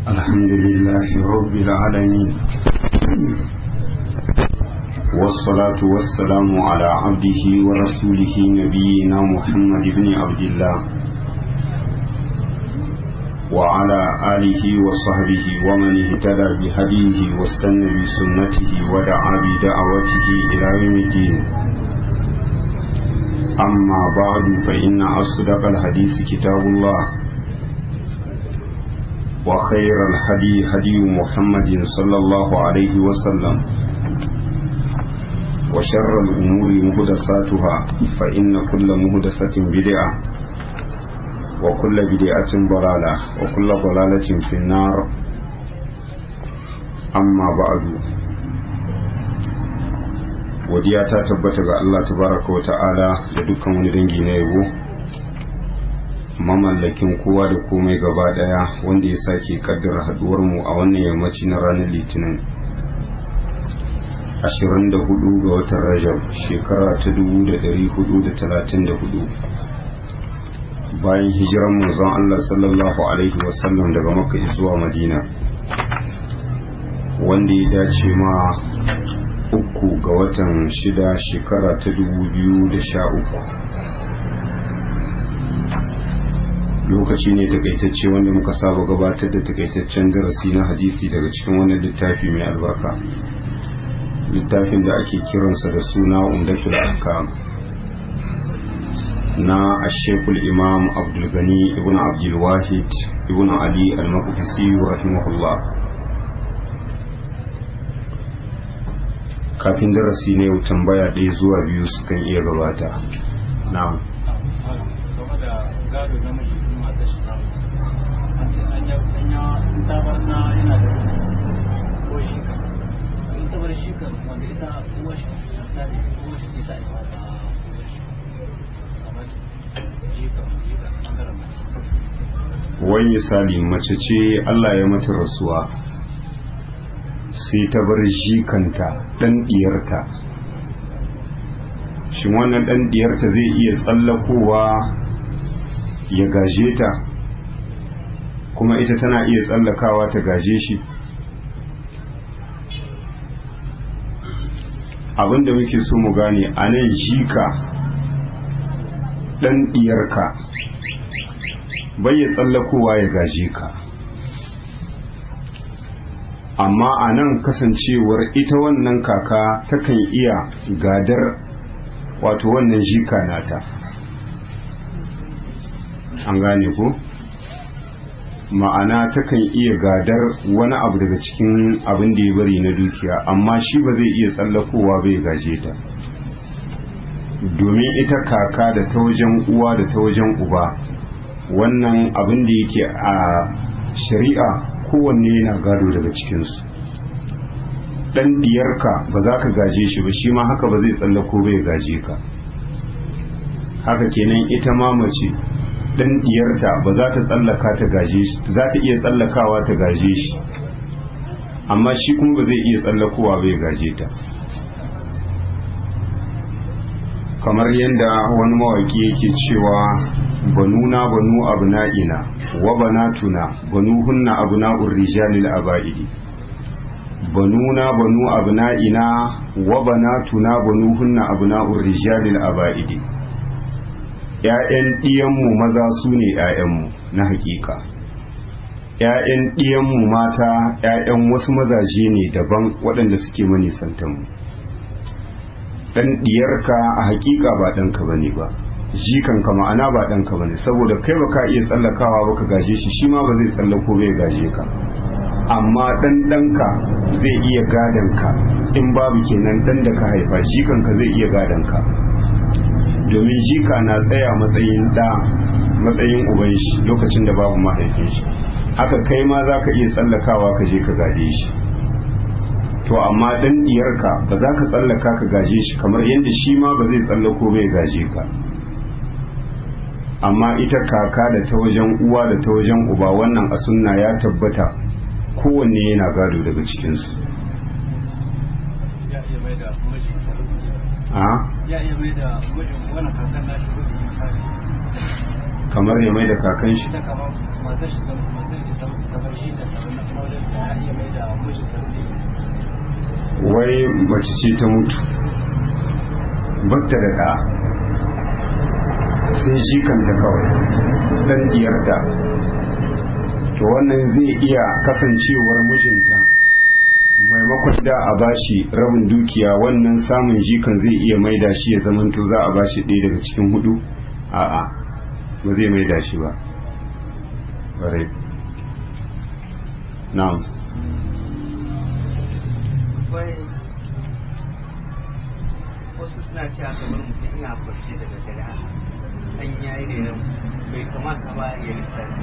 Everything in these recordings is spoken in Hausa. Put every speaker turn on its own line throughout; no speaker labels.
الحمد لله رب العالمين والصلاة والسلام على عبده ورسوله نبينا محمد بن عبد الله وعلى آله وصحبه ومن اهتدى بهديه واستنى بسنته ودعا بدعوته إلى يوم الدين أما بعد فإن أصدق الحديث كتاب الله وخير الهدي هدي محمد صلى الله عليه وسلم وشر الأمور مهدساتها فإن كل مهدسة بدعة وكل بدعة ضلالة وكل ضلالة في النار أما بعد godiya ta tabbata ga Allah tabaraka wa ta'ala da dukkan wani dangi na yabo mamallakin kowa da komai gaba daya wanda ya sake kaddara haduwar mu a wannan yammaci na ranar litinin 24 ga watan rajab shekara ta 1434 bayan hijiran manzon Allah sallallahu alaihi wasallam daga makka zuwa madina wanda ya dace ma uku ga watan shida shekara ta 2013 lokaci ne takaitacce wanda muka saba gabatar da takaitaccen darasi na hadisi daga cikin wannan littafi mai albarka littafin da ake kiransa da suna umdatul ahkam na ashekul imam abdulgani ibn abdulwahid ibn ali al-maqdisi rahimahullah kafin darasi ne yau tambaya ɗaya zuwa biyu sukan iya gabata na'am wani misali mace ce Allah ya mata rasuwa sai ta bar jikanta ɗan ɗiyarta shin wannan ɗan ɗiyarta zai iya tsallakowa ya gaje ta kuma ita tana iya tsallakawa ta gaje shi abinda muke so mu gane a nan jika ɗan ɗiyarka bai ya tsallakowa ya gaje ka amma a nan kasancewar ita wannan kaka takan iya gadar wato wannan jika nata an gane ko ma'ana takan iya gadar wani abu daga cikin abin da ya bari na dukiya amma shi ba zai iya tsallakowa bai gaje ta domin ita kaka da ta wajen uwa da ta wajen uba wannan abin da yake a shari'a kowanne yana gado daga cikinsu ɗan diyarka ba za ka gaje shi ba shi ma haka ba zai tsallako bai gaje ka haka kenan ita ma mace ɗan diyarta ba za ta tsallaka ta gaje shi za ta iya tsallakawa ta gaje shi amma shi kuma ba zai iya tsallakowa bai gaje ta kamar yadda wani mawaki yake cewa banuna banu abna'ina wa banatuna banu hunna abna'ur rijalil aba'idi banuna banu abna'ina wa banatuna banu hunna abna'ur rijalil aba'idi ƴaƴan ɗiyanmu maza su ne ƴaƴanmu na hakika ƴaƴan ɗiyanmu mata ƴaƴan wasu mazaje ne daban waɗanda suke manisantanmu ɗan ɗiyarka a hakika ba ɗanka bane ba jikanka ma'ana ba ɗanka bane saboda kai ba ka iya tsallakawa ba ka gaje shi shi ma ba zai tsallako bai gaje ka amma ɗan ɗanka zai iya gadon ka in babu kenan ɗan da ka haifa jikanka zai iya gadon ka domin jika na tsaya matsayin ɗa matsayin uban shi lokacin da babu mahaifin shi haka kai ma za ka iya tsallakawa ka je ka gaje shi to amma ɗan ɗiyarka ba za ka tsallaka ka gaje shi kamar yadda shi ma ba zai tsallako bai gaje ka amma ita kaka da ta wajen uwa da ta wajen uba wannan a sunna ya tabbata kowanne yana gado daga cikinsu
ya iya mai da wani kasan nashi
kamar ya mai da kakan shi
ita kama matar shi ta matar shi ta mutu ta bar shi ta tabar na kuma wajen da ya iya mai da mijin ta
wai mace ce ta mutu bakta da ɗa sai shi kanta kawai ɗan diyarta to wannan zai iya kasancewar mijinta maimakon da a bashi rabin dukiya wannan samun jikan zai iya maida shi ya zamanto za a bashi ɗaya daga cikin hudu a'a ba zai maida shi ba ƙwarai na'am
wasu suna cewa kamar mutum ina kwarce daga dare a an yayi ne nan bai kamata ba ya littafi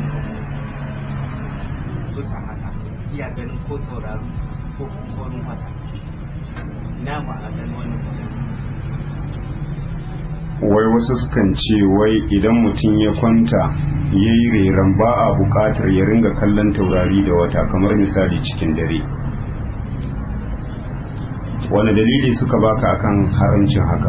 bisa haka iya ganin ko tauraro ko wani wata na ba a ganin wani
wai wasu sukan ce wai idan mutum ya kwanta ya yi reran ba a bukatar ya ringa kallon taurari da wata kamar misali cikin dare wani dalili suka baka akan haramcin haka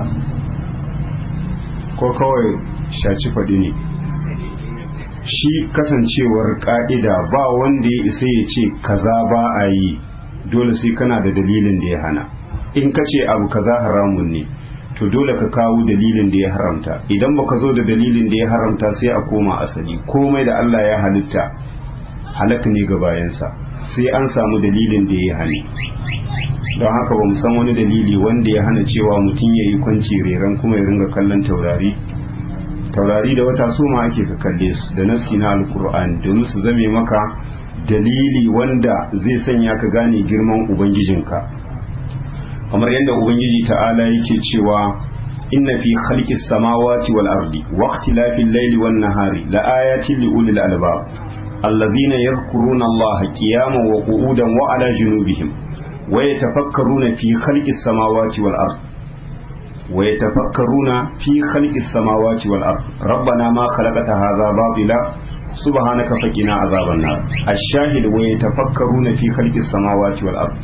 ko kawai shaci faɗi ne shi kasancewar ƙa'ida ba wanda ya isa ya ce kaza ba a yi dole sai kana da dalilin da ya hana in ka ce abu kaza haramun ne to dole ka kawo dalilin da ya haramta idan baka zo da dalilin da ya haramta sai a koma asali komai da Allah ya halitta halak ne ga bayansa sai an samu dalilin da ya hane don haka ba san wani dalili wanda ya hana cewa mutum ya yi kwanci reran kuma ya ringa kallon taurari taurari da wata su ma ake ka kalle su da nassi na alkur'ani domin su zame maka dalili wanda zai sanya ka gane girman ubangijinka kamar yadda ubangiji ta'ala yake cewa inna fi khalqis samawati wal ardi wa ikhtilafil layli wan nahari la ayatin li ulil albab alladhina yadhkuruna allaha qiyaman wa qu'udan wa ala junubihim wa yatafakkaruna fi khalqis samawati wal ardi wa yatafakkaruna fi khalqis samawati wal ardi rabbana ma khalaqta hadha batila subhanaka faqina azaban nar ash-shahid wa yatafakkaruna fi khalqis samawati wal ardi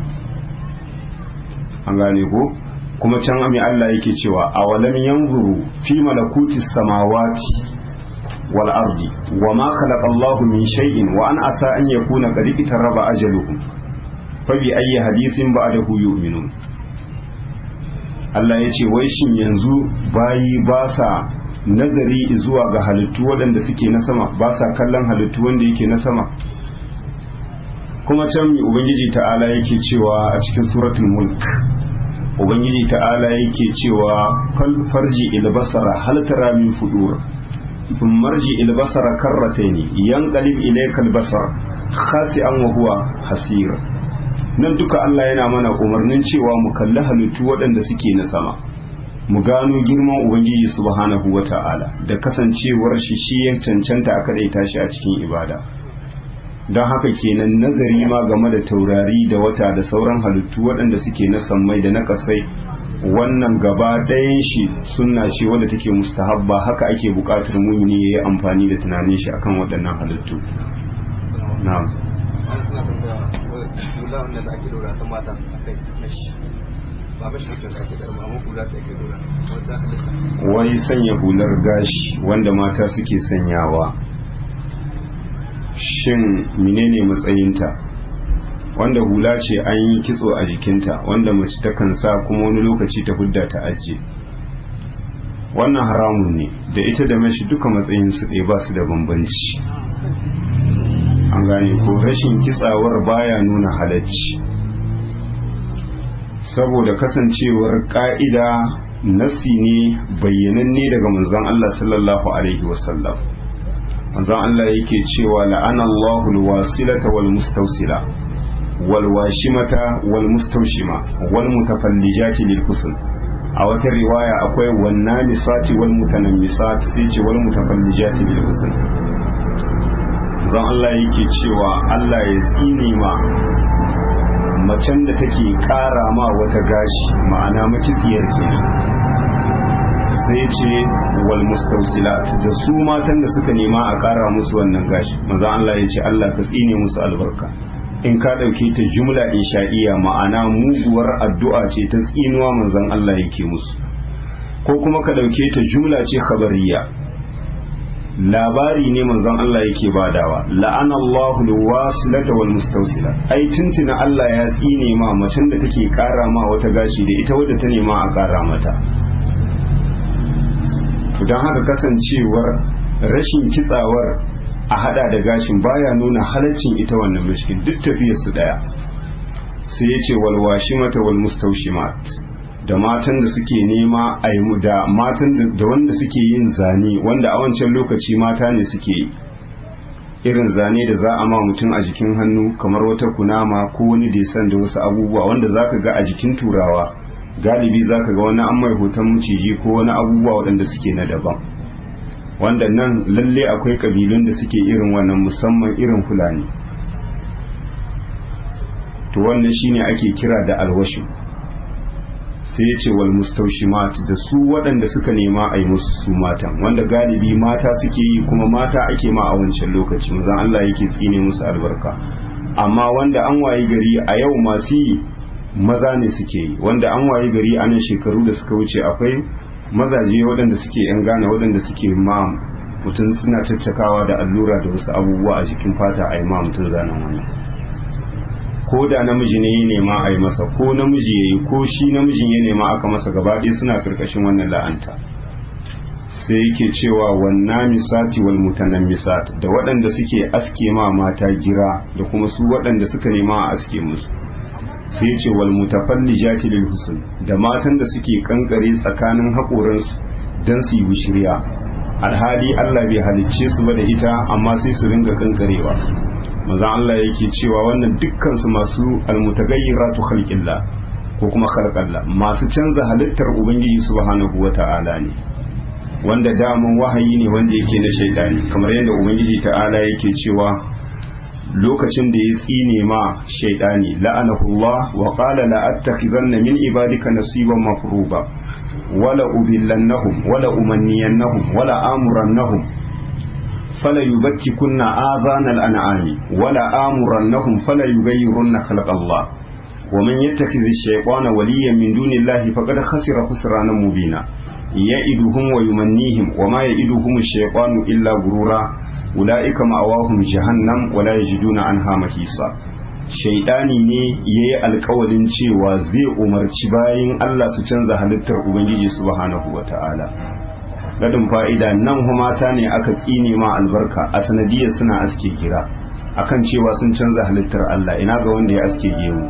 an gane ko kuma can ami Allah yake cewa awalam yanzuru fi malakutis samawati wal ardi wa ma khalaqa Allahu min shay'in wa an asa an yakuna qad itaraba ajaluhum fa bi ayyi hadithin ba'dahu yu'minun Allah ya ce wai shin yanzu bayi ba sa nazari zuwa ga halittu waɗanda suke na sama ba sa kallon halittu wanda yake na sama kuma can ubangiji ta'ala yake cewa a cikin suratul mulk ubangiji ta'ala yake cewa farji ilbasara hal tara min fudur sun marji ilbasara karrataini yanqalib ilayka albasar khasi'an wa huwa hasir nan duka Allah yana mana umarnin cewa mu kalli halittu waɗanda suke na sama mu gano girman ubangiji subhanahu wata'ala da kasancewar shi shi ya cancanta a kadaita shi a cikin ibada don haka kenan nazari ma game da taurari da wata da sauran halittu waɗanda suke na sammai da na ƙasai wannan gaba ɗayan shi sunna ce wadda take mustahabba haka ake buƙatar mumini ya yi amfani da tunanin shi akan waɗannan halittu na'am
an suna tambaya hula wanda da ake dora ta mata a kai na shi ba ba shi da ake dora amma hula ce ake dora wanda halitta
wai sanya hular gashi wanda mata suke sanyawa shin menene matsayinta wanda hula ce an yi kitso a jikinta wanda mace takan sa kuma wani lokaci ta hudda ta ajiye wannan haramun ne da ita da mashi duka matsayin su ɗaya ba su da bambanci an gane ko rashin kitsawar baya nuna halacci saboda kasancewar ka'ida nasi ne bayyananne daga manzon Allah sallallahu alaihi wasallam manzon Allah yake cewa la'ana Allahul wasilata wal mustawsila wal washimata wal mustawshima wal mutafallijati lil husn a wata riwaya akwai wanna misati wal mutanammisat sai ce wal mutafallijati lil husn zan Allah yake cewa Allah ya tsine ma macen da take kara ma wata gashi ma'ana makitsiyar kenan sai ce wal mustausilat da su matan da suka nema a kara musu wannan gashi maza Allah ya ce Allah ka tsine musu albarka in ka ɗauke ta jumla insha'iya ma'ana muguwar addu'a ce ta tsinuwa manzon Allah yake musu ko kuma ka ɗauke ta jumla ce khabariya labari ne manzon Allah yake badawa la'ana Allahu alwasilata wal mustawsila ai tuntuna Allah ya tsine ma macen da take kara ma wata gashi da ita wadda ta nema a kara mata to dan haka kasancewar rashin kitsawar a hada da gashin baya nuna halaccin ita wannan mishkin duk tafiyar su daya sai ya ce wal washimata wal mustawshimat da matan da suke nema a yi da matan da wanda suke yin zane wanda a wancan lokaci mata ne suke yi irin zane da za a ma mutum a jikin hannu kamar wata kunama ko wani desan da wasu abubuwa wanda za ka ga a jikin turawa galibi za ka ga wani an mai hoton maciji ko wani abubuwa waɗanda suke na daban wanda nan lalle akwai ƙabilun da suke irin wannan musamman irin fulani to wannan shine ake kira da alwashin sai ya ce wal mustaushimat da su waɗanda suka nema a yi musu su matan wanda galibi mata suke yi kuma mata ake ma a wancan lokaci mazan Allah yake tsine musu albarka amma wanda an wayi gari a yau masu yi maza ne suke yi wanda an wayi gari a nan shekaru da suka wuce akwai mazaje waɗanda suke yan gane waɗanda suke ma mutum suna caccakawa da allura da wasu abubuwa a jikin fata a yi ma mutum zanen wani ko da namiji ne ya nema a yi masa ko namiji ya yi ko shi namijin ya nema aka masa gaba ɗaya suna karkashin wannan la'anta sai yake cewa wanna misati wal mutanen misat da waɗanda suke aske ma mata gira da kuma su waɗanda suka nema a aske musu sai ce wal mutafallijati lil husn da matan da suke kankare tsakanin haƙoransu dan su yi bishiriya alhali Allah bai halicce su ba da ita amma sai su ringa kankarewa maza Allah yake cewa wannan dukkan su masu almutagayyiratu khalqillah ko kuma khalqallah masu canza halittar ubangiji subhanahu wata'ala ne wanda daman wahayi ne wanda yake na shaidani kamar yadda ubangiji ta'ala yake cewa lokacin da ya tsine ma shaidani la'anahullah wa qala la attakhizanna min ibadika nasiban mafruba wala ubillannahum wala umanniyannahum wala amurannahum fala yubakkikunna adhanal an'ami wala amurannahum fala yughayyirunna khalqallah wa man yattakhidh ash-shaytana waliyan min dunillahi faqad khasira khusranan mubina ya'iduhum wa yumannihim wa ma ya'iduhum ash-shaytanu illa gurura ulaika ma'awahum jahannam wa la yajiduna anha mahisa shaidani ne yayi alkawalin cewa zai umarci bayin Allah su canza halittar ubangiji subhanahu wata'ala gadin fa'ida nan mata ne aka tsine ma albarka a sanadiyar suna aske gira akan cewa sun canza halittar Allah ina ga wanda ya aske gemu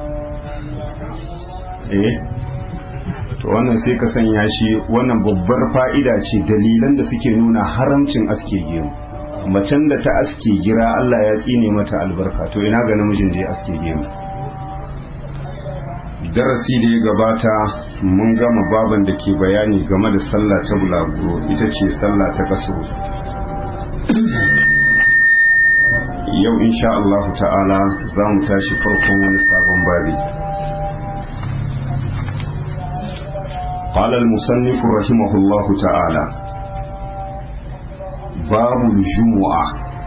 eh to wannan sai ka sanya shi wannan babbar fa'ida ce dalilan da suke nuna haramcin aske gemu macen da ta aske gira Allah ya tsine mata albarka to ina ga namijin da ya aske gemu darasi da ya gabata mun gama baban da ke bayani game da sallah ta bulaguro ita ce sallah ta kaso yau insha Allah ta'ala za mu tashi farkon wani sabon babi قال المصنف رحمه الله تعالى باب الجمعة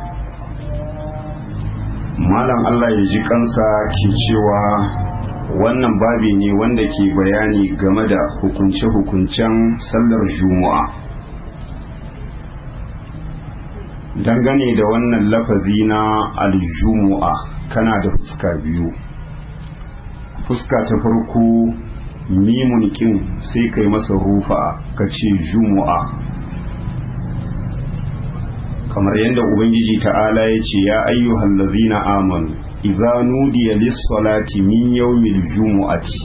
malam Allah ya ji kansa ke cewa wannan babi ne wanda ke bayani game da hukunce-hukuncen sallar juma'a dangane da wannan lafazi na aljumu'a kana da fuska biyu fuska ta farko mimun kin sai kai masa rufa ka ce jumu'a kamar yadda ubangiji ta'ala ya ce ya ayyuhal ladzina amanu idza nudiya lis-salati min yawmil jumu'ati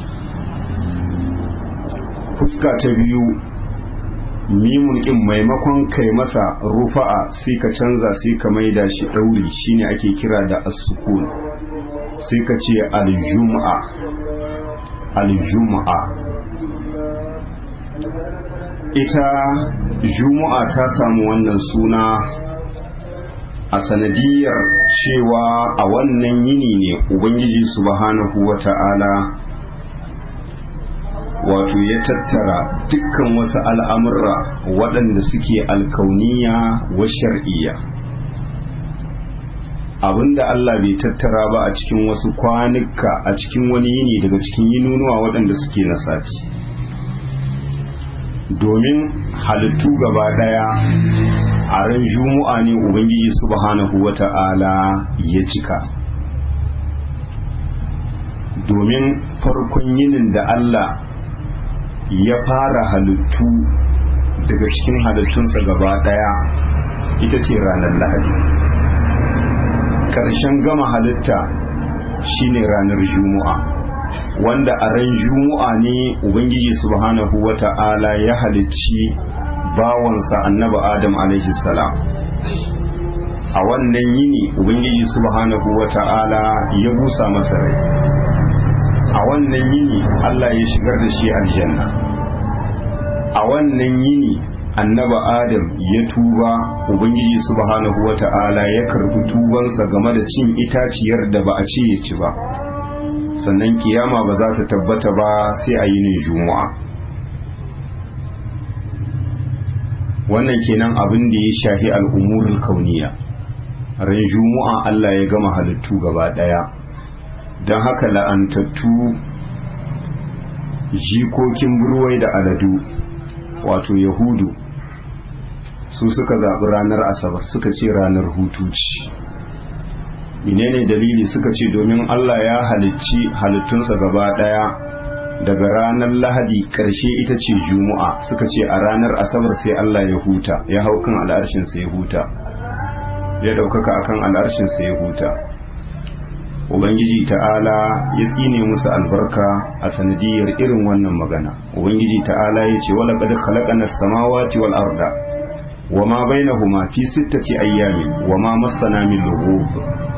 fuska ta biyu mimun kin maimakon kai masa rufa'a sai ka canza sai ka maida shi dauri shine ake kira da as-sukun sai ka ce al-jum'a al-jum'a ita juma'a ta samu wannan suna a sanadiyar cewa a wannan yini ne ubangiji subhanahu wa ta'ala wato ya tattara dukkan wasu al'amurra waɗanda suke alkauniya wa shar'iyya abinda Allah bai tattara ba a cikin wasu kwanuka a cikin wani yini daga cikin yinunuwa waɗanda suke na sati domin halittu gaba ɗaya a a ran juma'a ne ubangiji subhanahu wata'ala ya cika domin farkon yinin da Allah ya fara halittu daga cikin halittunsa gaba daya ita ce ranar lahadi ƙarshen gama halitta shine ranar juma'a wanda a ran juma'a ne ubangiji subhanahu wata'ala ya halicci bawansa annaba adam alaihi salam a wannan yini ubangiji subhanahu wata'ala ya busa masa rai a wannan yini Allah ya shigar da shi aljanna a wannan yini annaba adam ya tuba ubangiji subhanahu wata'ala ya karbi tubansa game da cin itaciyar da ba a ce ya ci ba sannan kiyama ba za ta tabbata ba sai a yinin juma'a wannan kenan abin da ya shahi al'umurul kauniya ran juma'a Allah ya gama halittu gaba daya don haka la'antattu jikokin burwai da aladu wato yahudu su suka zaɓi ranar asabar suka ce ranar hutu ce menene dalili suka ce domin Allah ya halicci halittunsa gaba ɗaya daga ranar lahadi ƙarshe ita ce juma'a suka ce a ranar asabar sai Allah ya huta ya hau kan al'arshinsa ya huta ya ɗaukaka akan al'arshinsa ya huta ubangiji ta'ala ya tsine musu albarka a sanadiyar irin wannan magana ubangiji ta'ala ya ce wala qad khalaqana as-samawati wal arda wama bainahuma fi sittati ayyamin wama massana min lughub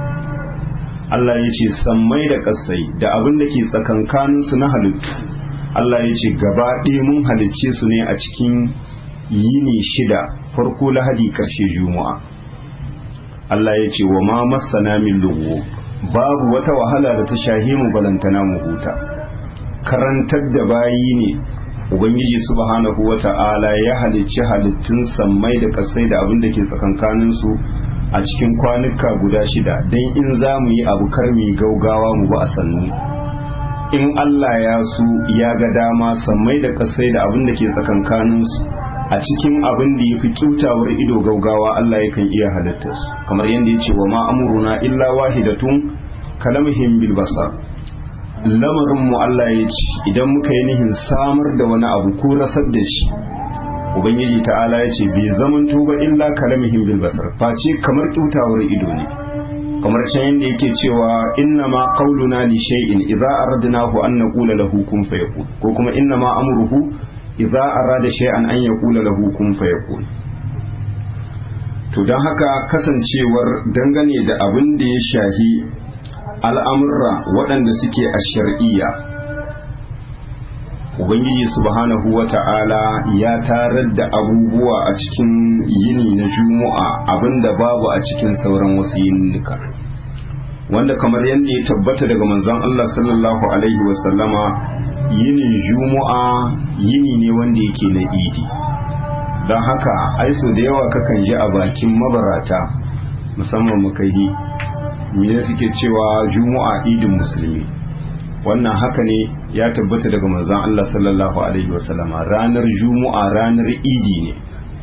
Allah ya ce sammai da kasai da abin da ke tsakankanin su na halittu Allah ya ce gaba ɗaya mun halicce su ne a cikin yini shida farko lahadi karshe juma'a Allah ya ce wama massana min lughub babu wata wahala da ta shahi mu balantana mu huta karantar da bayi ne ubangiji subhanahu wata'ala ya halicci halittun sammai da kasai da abin da ke tsakankanin su a cikin kwanuka guda shida don in za mu yi abu kar mu gaugawa mu ba a sannu in Allah ya su ya ga dama sammai da kasai da abin da ke tsakankanin su a cikin abin da ya fi kyautawar ido gaugawa Allah yakan iya halitta su kamar yadda ya ce wa ma amuruna illa wahidatun kalamhim bil basar lamarin mu Allah ya ce idan muka yi nihin samar da wani abu ko rasar da shi ubangiji ta'ala ya ce bai zaman tuba illa kalamhim bil basar face kamar kyautawar ido ne kamar can yadda yake cewa inna ma qauluna li shay'in idza aradnahu an naqula lahu kun fayakun ko kuma inna ma amruhu idza arada shay'an an yaqula lahu kun fayakun to don haka kasancewar dangane da abin da ya shahi al'amurra waɗanda suke a shar'iyya ubangiji subhanahu wa ta'ala ya tarar da abubuwa a cikin yini na juma'a abinda babu a cikin sauran wasu yininnika wanda kamar yadda ya tabbata daga manzon Allah sallallahu alaihi wasallama yinin juma'a yini ne wanda yake na idi don haka aiso da yawa kakan ji a bakin mabarata musamman makahi me suke cewa juma'a idin musulmi wannan haka ne ya tabbata daga manzon Allah sallallahu alaihi wasallama ranar juma'a ranar idi ne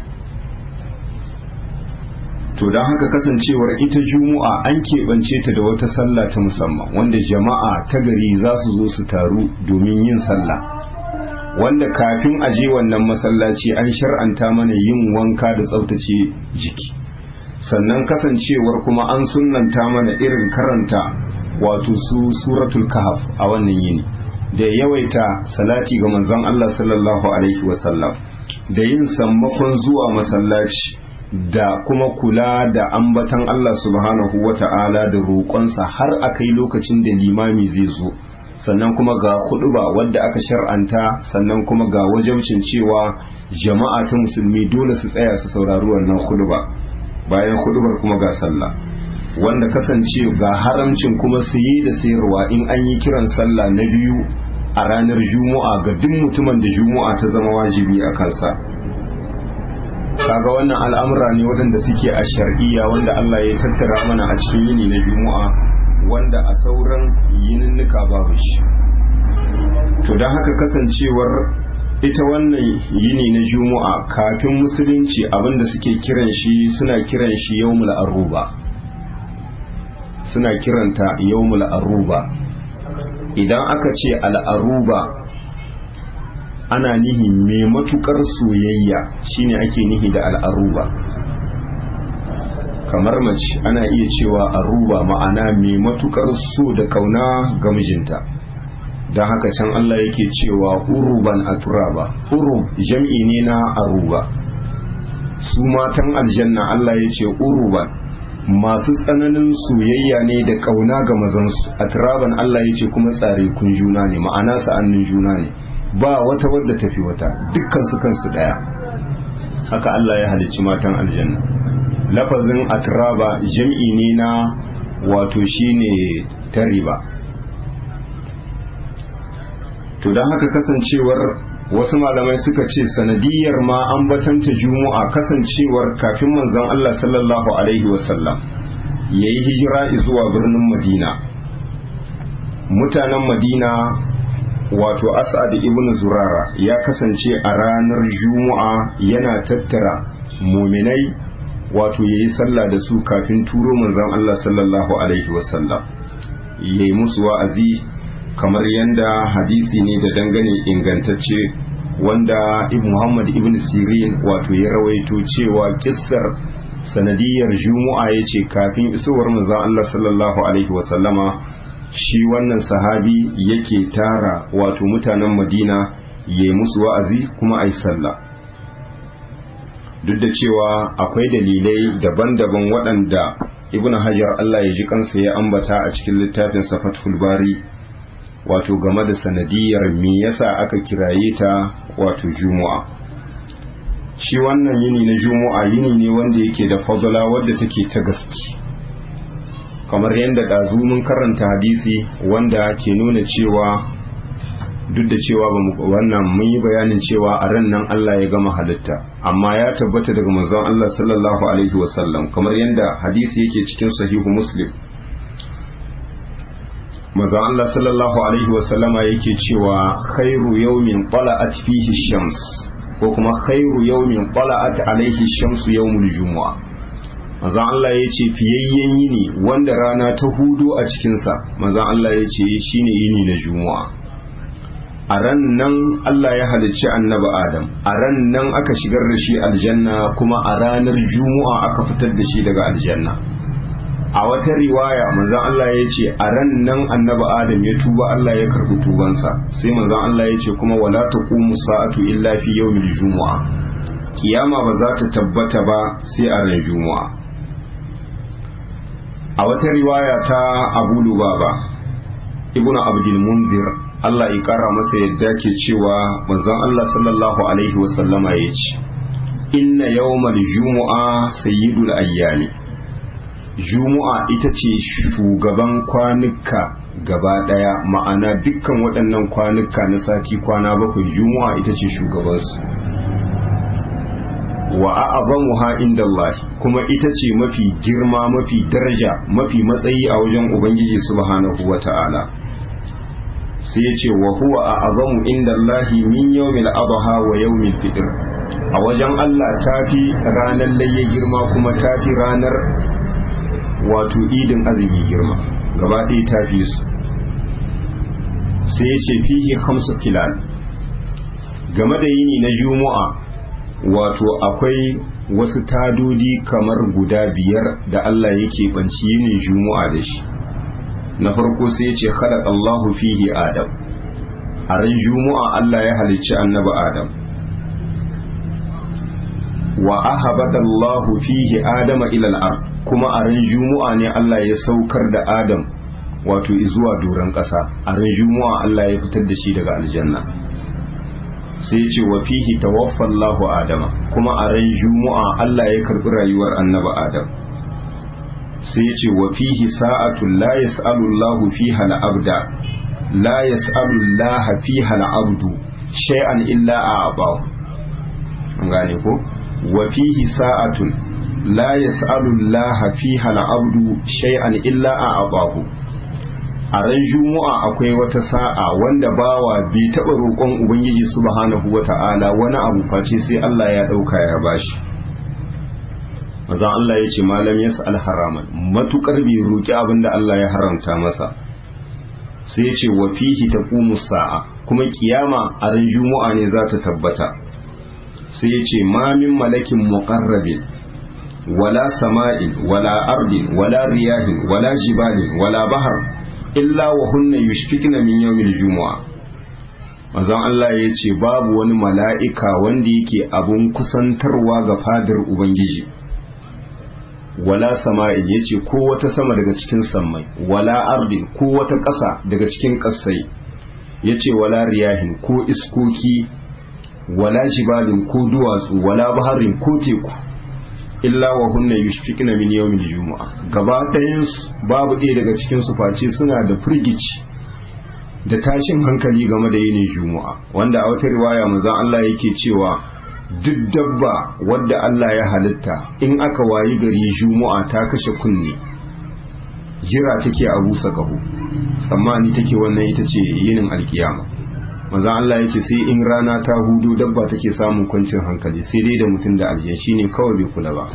to don haka kasancewar ita juma'a an keɓance ta da wata sallah ta musamman wanda jama'a ta gari za su zo su taru domin yin sallah wanda kafin a je wannan masallaci an shar'anta mana yin wanka da tsaftace jiki sannan kasancewar kuma an sunnanta mana irin karanta wato su suratul kahf a wannan yini da yawaita salati ga manzon Allah sallallahu alaihi wasallam da yin sammakon zuwa masallaci da kuma kula da ambatan Allah subhanahu wata'ala da roƙonsa har a kai lokacin da limami zai zo sannan kuma ga huduba wadda aka shar'anta sannan kuma ga wajabcin cewa jama'a ta musulmi dole su tsaya su saurari wannan huduba bayan hudubar kuma ga sallah wanda kasance ga haramcin kuma saye da sayarwa in an yi kiran sallah na biyu a ranar juma'a ga duk mutumin da juma'a ta zama wajibi a kansa kaga wannan al'amura ne waɗanda suke a shar'iyya wanda Allah ya tattara mana a cikin yini na juma'a wanda a sauran yininnika babu shi to don haka kasancewar ita wannan yini na juma'a kafin musulunci abinda suke kiran shi suna kiran shi yawmul aruba suna kiranta yawmul aruba idan aka ce al'aruba ana nihi mai matukar soyayya shine ake nihi da al'aruba kamar mace ana iya cewa aruba ma'ana mai matukar so da kauna ga mijinta don haka can Allah yake cewa uruban a turaba urub jam'i ne na aruba su matan aljanna Allah ya ce uruban masu tsananin soyayya ne da kauna ga mazansu a turaban Allah ya ce kuma tsare kun juna ne ma'ana sa'annin juna ne ba wata wadda tafi wata dukkan su kansu daya haka Allah ya halicci matan aljanna lafazin atraba jam'i ne na wato shine tariba to don haka kasancewar wasu malamai suka ce sanadiyar ma an batanta juma'a kasancewar kafin manzon Allah sallallahu alaihi wasallam ya yi hijira zuwa birnin madina mutanen madina wato as'ad ibn zurara ya kasance a ranar juma'a yana tattara muminai wato ya yi sallah da su kafin turo manzon Allah sallallahu alaihi wasallam ya yi musu wa'azi kamar yadda hadisi ne da dangane ingantacce wanda ibn muhammad ibn sirin wato ya rawaito cewa kissar sanadiyar juma'a ya ce kafin isowar manzon Allah sallallahu alaihi wasallama shi wannan sahabi yake tara wato mutanen madina ya yi musu wa'azi kuma a yi sallah duk da cewa akwai dalilai daban-daban waɗanda ibn hajar Allah ya ji kansa ya ambata a cikin littafin fathul bari wato game da sanadiyar me yasa aka kiraye ta wato juma'a shi wannan yini na juma'a yini ne wanda yake da fadala wadda take ta gaske kamar yadda ɗazu mun karanta hadisi wanda ke nuna cewa duk da cewa wannan mun yi bayanin cewa a ran nan Allah ya gama halitta amma ya tabbata daga manzon Allah sallallahu alaihi wasallam kamar yadda hadisi yake cikin sahihu muslim manzon Allah sallallahu alaihi wasallama yake cewa khairu yawmin tala'at fihi shams ko kuma khairu yawmin tala'at alaihi shamsu yawmul jumu'a manzon Allah ya ce fiyayyen yini wanda rana ta hudu a cikinsa manzon Allah ya ce shine yini na juma'a a ran nan Allah ya halicci annabi Adam a ran nan aka shigar da shi aljanna kuma a ranar juma'a aka fitar da shi daga aljanna a wata riwaya manzon Allah ya ce a ran nan annabi Adam ya tuba Allah ya karbi tubansa sai manzon Allah ya ce kuma wala taqumu sa'atu illa fi yawmil jumu'a kiyama ba za ta tabbata ba sai a ran juma'a a wata riwaya ta Abu Lubaba ibnu Abdul Munzir Allah ya kara masa yadda ke cewa manzon Allah sallallahu alaihi wasallama ya ce inna yawmal jumu'a sayyidul ayyami jumu'a ita ce shugaban kwanuka gaba daya ma'ana dukkan waɗannan kwanuka na sati kwana bakwai jumu'a ita ce shugabansu wa a'azamuha inda Allah kuma ita ce mafi girma mafi daraja mafi matsayi a wajen ubangiji subhanahu wata'ala sai ya ce wa huwa a azamu inda Allahi min yawmil adha wa yawmil fitr a wajen Allah tafi ranar layya girma kuma tafi ranar wato idin azumi girma gaba ɗaya tafi su sai ya ce fihi khamsu kilal game da yini na juma'a wato akwai wasu tadodi kamar guda biyar da Allah yake banci yinin juma'a da shi na farko sai ya ce khalaq Allahu fihi Adam a ran juma'a Allah ya halicci annabi Adam wa ahabada Allahu fihi Adama ila al-ard kuma a ran juma'a ne Allah ya saukar da Adam wato zuwa doron ƙasa a ran juma'a Allah ya fitar da shi daga aljanna sai ce wa fihi tawaffa Allahu Adama kuma a ran juma'a Allah ya karbi rayuwar annabi Adam sai ya ce wa fihi sa'atun la yas'alu Allahu fiha al-abda la yas'alu Allah fiha al-abdu shay'an illa a'tahu an gane ko wa fihi sa'atun la yas'alu Allah fiha al-abdu shay'an illa a'tahu a ran juma'a akwai wata sa'a wanda bawa bai taɓa roƙon ubangiji subhanahu wata'ala wani abu face sai Allah ya ɗauka ya bashi manzon Allah ya ce malam yas'al haraman matukar bai roƙi abin da Allah ya haramta masa sai ya ce wa fihi taqumu sa'a kuma kiyama a ran juma'a ne za ta tabbata sai ya ce ma min malakin muqarrabin wala sama'in wala ardin wala riyahin wala jibalin wala bahar illa wa hunna yushfikna min yawmil jumu'a manzon Allah ya ce babu wani mala'ika wanda yake abun kusantarwa ga fadar ubangiji wala sama'in yace ko wata sama daga cikin sammai wala ardin ko wata ƙasa daga cikin ƙasai yace wala riyahin ko iskoki wala jibalin ko duwatsu wala baharin ko teku illa wa hunna yushfikna min yawmil jumu'a gaba ɗayan babu ɗaya daga cikin su face suna da firgici da tashin hankali game da yinin jumu'a wanda a wata riwaya manzon Allah yake cewa duk dabba wadda Allah ya halitta in aka wayi gari jumu'a ta kashe kunne jira take a busa kaho tsammani take wannan ita ce yinin alkiyama manzon Allah yace sai in rana ta hudu dabba take samun kwancin hankali sai dai da mutum da aljan shine kawai bai kula ba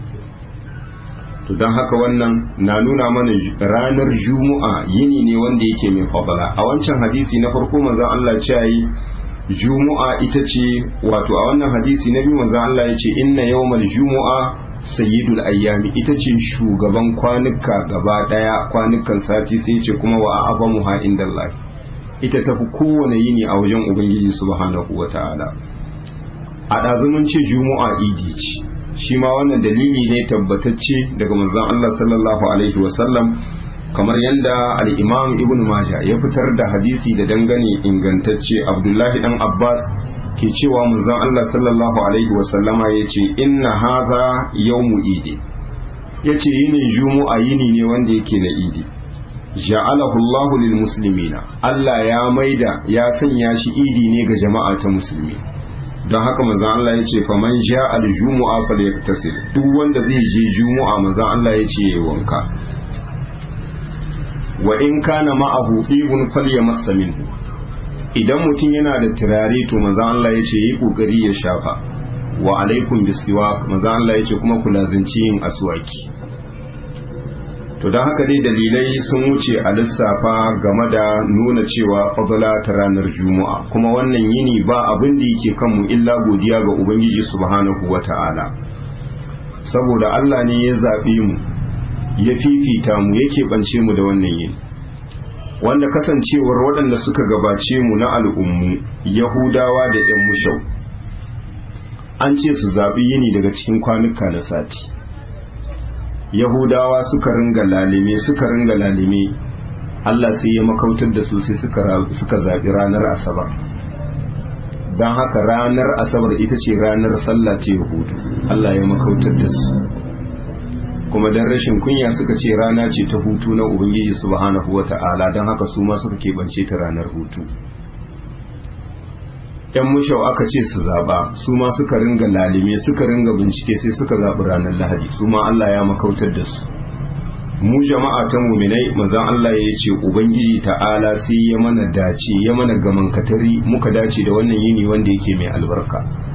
to don haka wannan na nuna mana ranar juma'a yini ne wanda yake mai fadala a wancan hadisi na farko manzon Allah ya yi juma'a ita ce wato a wannan hadisi na biyu manzon Allah ya ce inna yawmal juma'a sayyidul ayyami ita ce shugaban kwanuka gaba daya kwanukan sati sai ce kuma wa abamuha indallahi ita tafi kowane yini a wajen ubangiji subhanahu wataala a ɗazumin ce juma'a idi ce shi ma wannan dalili ne tabbatacce daga manzon Allah sallallahu alaihi wasallam kamar yadda al-Imam Ibn Majah ya fitar da hadisi da dangane ingantacce Abdullahi dan Abbas ke cewa manzon Allah sallallahu alaihi wasallama yace inna hadha yawmu idi yace yinin jumu'a yini ne wanda yake na idi ja'alahu Allahu lil muslimina Allah ya maida ya sanya shi idi ne ga jama'a ta musulmi don haka manzon Allah ya ce faman sha al-jumu'a falyaktasil duk wanda zai je jumu'a manzon Allah ya ce yayi wanka wa in kana ma'ahu ibn falyamassa minhu idan mutum yana da turare to manzon Allah ya ce yi kokari ya shafa wa alaikum bisiwak manzon Allah ya ce kuma ku lazanci yin aswaki to don haka dai dalilai sun wuce a lissafa game da nuna cewa fadala ta ranar juma'a kuma wannan yini ba abin da yake kanmu illa godiya ga ubangiji subhanahu wata'ala saboda Allah ne ya zaɓe mu ya fifita mu yake ɓance mu da wannan yini wanda kasancewar waɗanda suka gabace mu na al'ummu yahudawa da 'yan mushau an ce su zaɓi yini daga cikin kwanuka na sati yahudawa suka ringa lalime suka ringa lalime Allah sai ya makautar da su sai suka zaɓi ranar asabar don haka ranar asabar ita ce ranar sallah ce hutu Allah ya makautar da su kuma don rashin kunya suka ce rana ce ta hutu na ubangiji subhanahu wa ta'ala don haka su ma suka keɓance ta ranar hutu yan mushau aka ce su zaba su ma suka ringa lalime suka ringa bincike sai suka zaɓi ranar lahadi su ma Allah ya makautar da su mu jama'a ta muminai manzon Allah ya ce ubangiji ta'ala sai ya mana dace ya mana gaman katari muka dace da wannan yini wanda yake mai albarka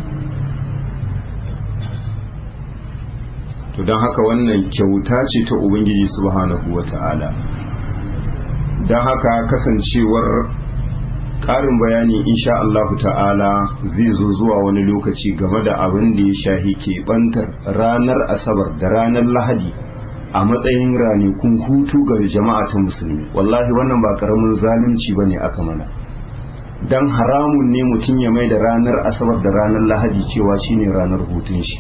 to don haka wannan kyauta ce ta ubangiji subhanahu wa ta'ala don haka kasancewar ƙarin bayani insha Allah ta'ala zai zo zuwa wani lokaci game da abin da ya shahi keɓantar ranar asabar da ranar lahadi a matsayin ranakun hutu ga jama'a ta musulmi wallahi wannan ba ƙaramin zalunci ba ne aka mana don haramun ne mutum ya mai da ranar asabar da ranar lahadi cewa shine ranar hutun shi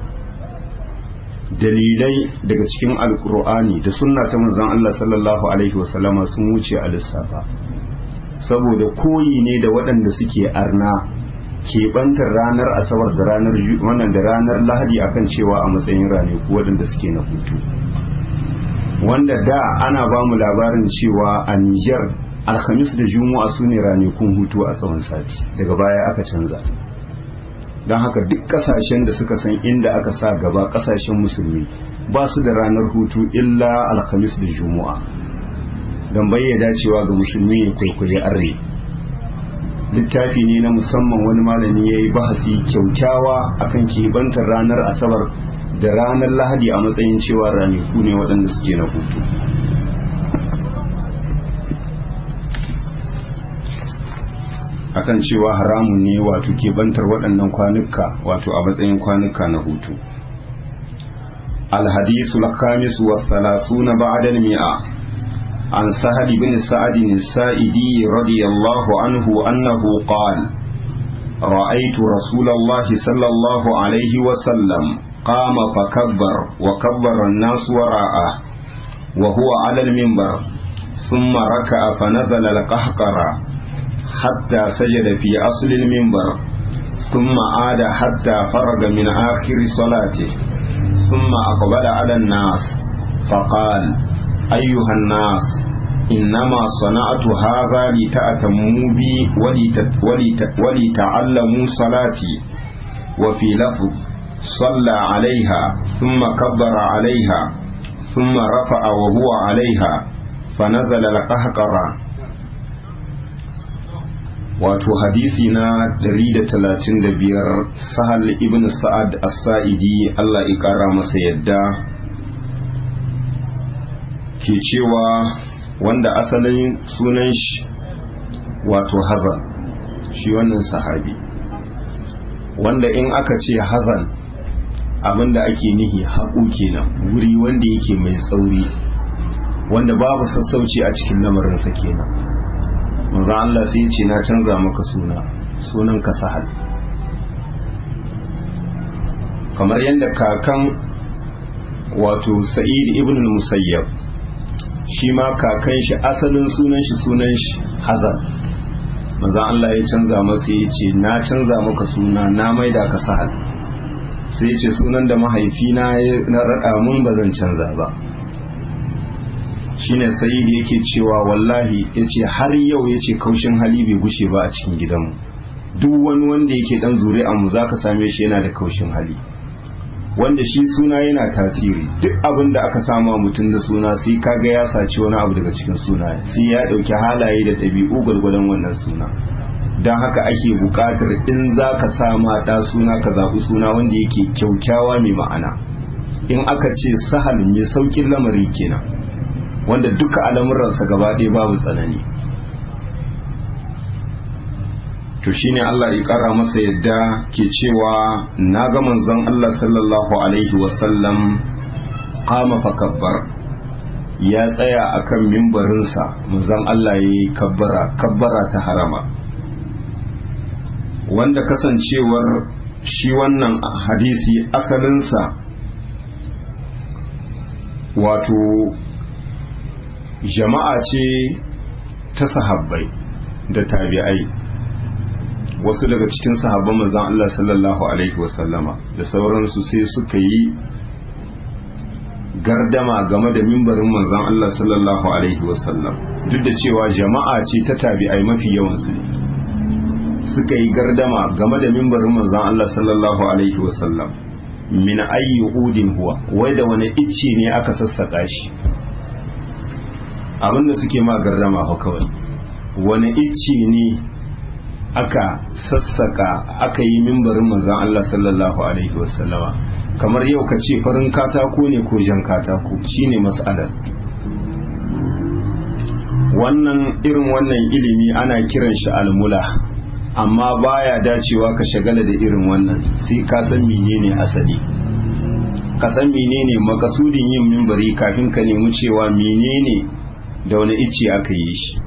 dalilai daga cikin alkur'ani da sunna ta manzon Allah sallallahu alaihi wasallama sun wuce a lissafa saboda koyi ne da waɗanda suke arna keɓantar ranar asabar da ranar wannan da ranar lahadi akan cewa a matsayin ranaku waɗanda suke na hutu wanda da ana ba mu labarin cewa a Nijar alhamis da juma'a su ne ranakun hutu a tsawon sati daga baya aka canza don haka duk kasashen da suka san inda aka sa gaba kasashen musulmi ba su da ranar hutu illa alhamis da juma'a don bayyana cewa ga musulmi ya kwaikwayi arre littafi ne na musamman wani malami ya yi bahasi kyaukyawa akan kebantar ranar asabar da ranar lahadi a matsayin cewa ranaku ne waɗanda suke na hutu akan cewa haramun ne wato kebantar waɗannan kwanuka wato a matsayin kwanuka na hutu الحديث الخامس والثلاثون بعد المئة عن سهل بن سعد السائدي رضي الله عنه أنه قال رأيت رسول الله صلى الله عليه وسلم قام فكبر وكبر الناس وراءه وهو على المنبر ثم ركع فنزل القهقرة حتى سجد في أصل المنبر ثم عاد حتى فرغ من آخر صلاته ثم أقبل على الناس فقال أيها الناس إنما صنعت هذا لتأتموا بي ولت ولت ولتعلموا صلاتي وفي لفظ صلى عليها ثم كبر عليها ثم رفع وهو عليها فنزل القهقرة wato hadisi na 135 sahal ibn sa'ad as-sa'idi Allah ya kara masa yadda ke cewa wanda asalin sunan shi wato hazan shi wannan sahabi wanda in aka ce hazan abinda ake nihi haƙu kenan wuri wanda yake mai tsauri wanda babu sassauci a cikin lamarinsa kenan manzan Allah sai ce na canza maka suna sunan ka sahal kamar yadda kakan wato sa'id ibn musayyab shi ma kakan shi asalin sunan shi sunan shi hazan manzan Allah ya canza masa ya ce na canza maka suna na maida ka sahal sai ya ce sunan da mahaifina na raɗa mun ba zan canza ba shine sayidi yake cewa wallahi yace har yau yace kaushin hali bai gushe ba a cikin gidanmu duk wani wanda yake dan zuri'an mu zaka same shi yana da kaushin hali wanda shi suna yana tasiri duk abin da aka sama mutum da suna sai kaga ya saci wani abu daga cikin suna sai ya dauki halaye da ɗabi'u gwargwadon wannan suna don haka ake buƙatar in za ka sama ɗa suna ka zaɓi suna wanda yake kyaukyawa mai ma'ana in aka ce sahal mai saukin lamari kenan wanda duka al'amuransa gaba ɗaya babu tsanani to shine Allah ya ƙara masa yadda ke cewa na ga manzon Allah sallallahu alaihi wasallam kama fakabbar ya tsaya akan mimbarinsa manzon Allah ya yi kabbara kabbara ta harama wanda kasancewar shi wannan hadisi asalinsa wato jama'a ce ta sahabbai da tabi'ai wasu daga cikin sahabban manzon Allah sallallahu alaihi wasallama da sauransu sai suka yi gardama game da mimbarin manzon Allah sallallahu alaihi wasallam duk da cewa jama'a ce ta tabi'ai mafi yawansu ne suka yi gardama game da mimbarin manzon Allah sallallahu alaihi wasallam min ayyi udin huwa wai da wani icce ne aka sassaka shi abinda suke ma gardama fa kawai wani icce ne aka sassaka aka yi mimbarin manzon Allah sallallahu alaihi wasallama kamar yau ka ce farin katako ne ko jan katako shine mas'alar wannan irin wannan ilimi ana kiran shi almula amma baya dacewa ka shagala da irin wannan sai ka san menene asali ka san menene makasudin yin mimbari kafin ka nemi cewa menene da wani icce aka yi shi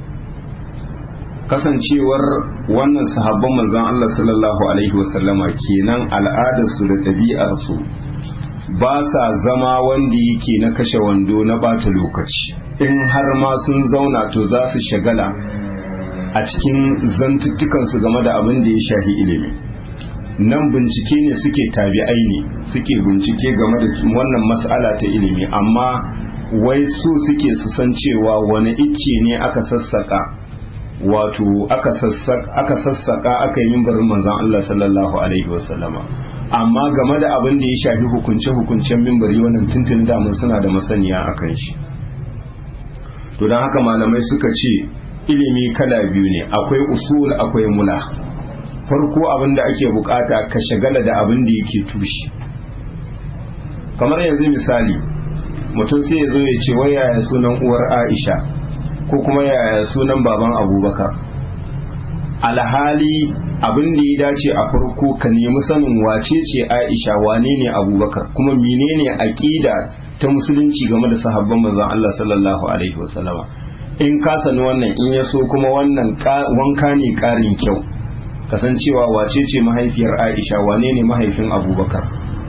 kasancewar wannan sahabban manzon Allah sallallahu alaihi wasallama kenan al'adarsu da ɗabi'arsu ba sa zama wanda yake na kashe wando na bata lokaci in har ma sun zauna to za su shagala a cikin zantuttukansu game da abin da ya shafi ilimi nan bincike ne suke tabi'ai ne suke bincike game da wannan mas'ala ta ilimi amma wai su suke su san cewa wani icce ne aka sassaka wato aka sassaka aka yi mimbarin manzan Allah sallallahu alaihi wasallama amma game da abin da ya shafi hukunce-hukuncen mimbari wannan tuntun damun suna da masaniya a kan shi to don haka malamai suka ce ilimi kala biyu ne akwai usul akwai mula farko abin da ake bukata ka shagala da abin da yake tushe kamar yanzu misali mutum sai ya zo ya ce wai yaya sunan uwar aisha ko kuma yaya sunan baban abubakar alhali abin da ya dace a farko ka nemi sanin wace ce aisha wane ne abubakar kuma menene aqida ta musulunci game da sahabban manzon Allah sallallahu alaihi wasallama in ka sani wannan in ya so kuma wannan wanka ne karin kyau kasancewa wace ce mahaifiyar aisha wane ne mahaifin abubakar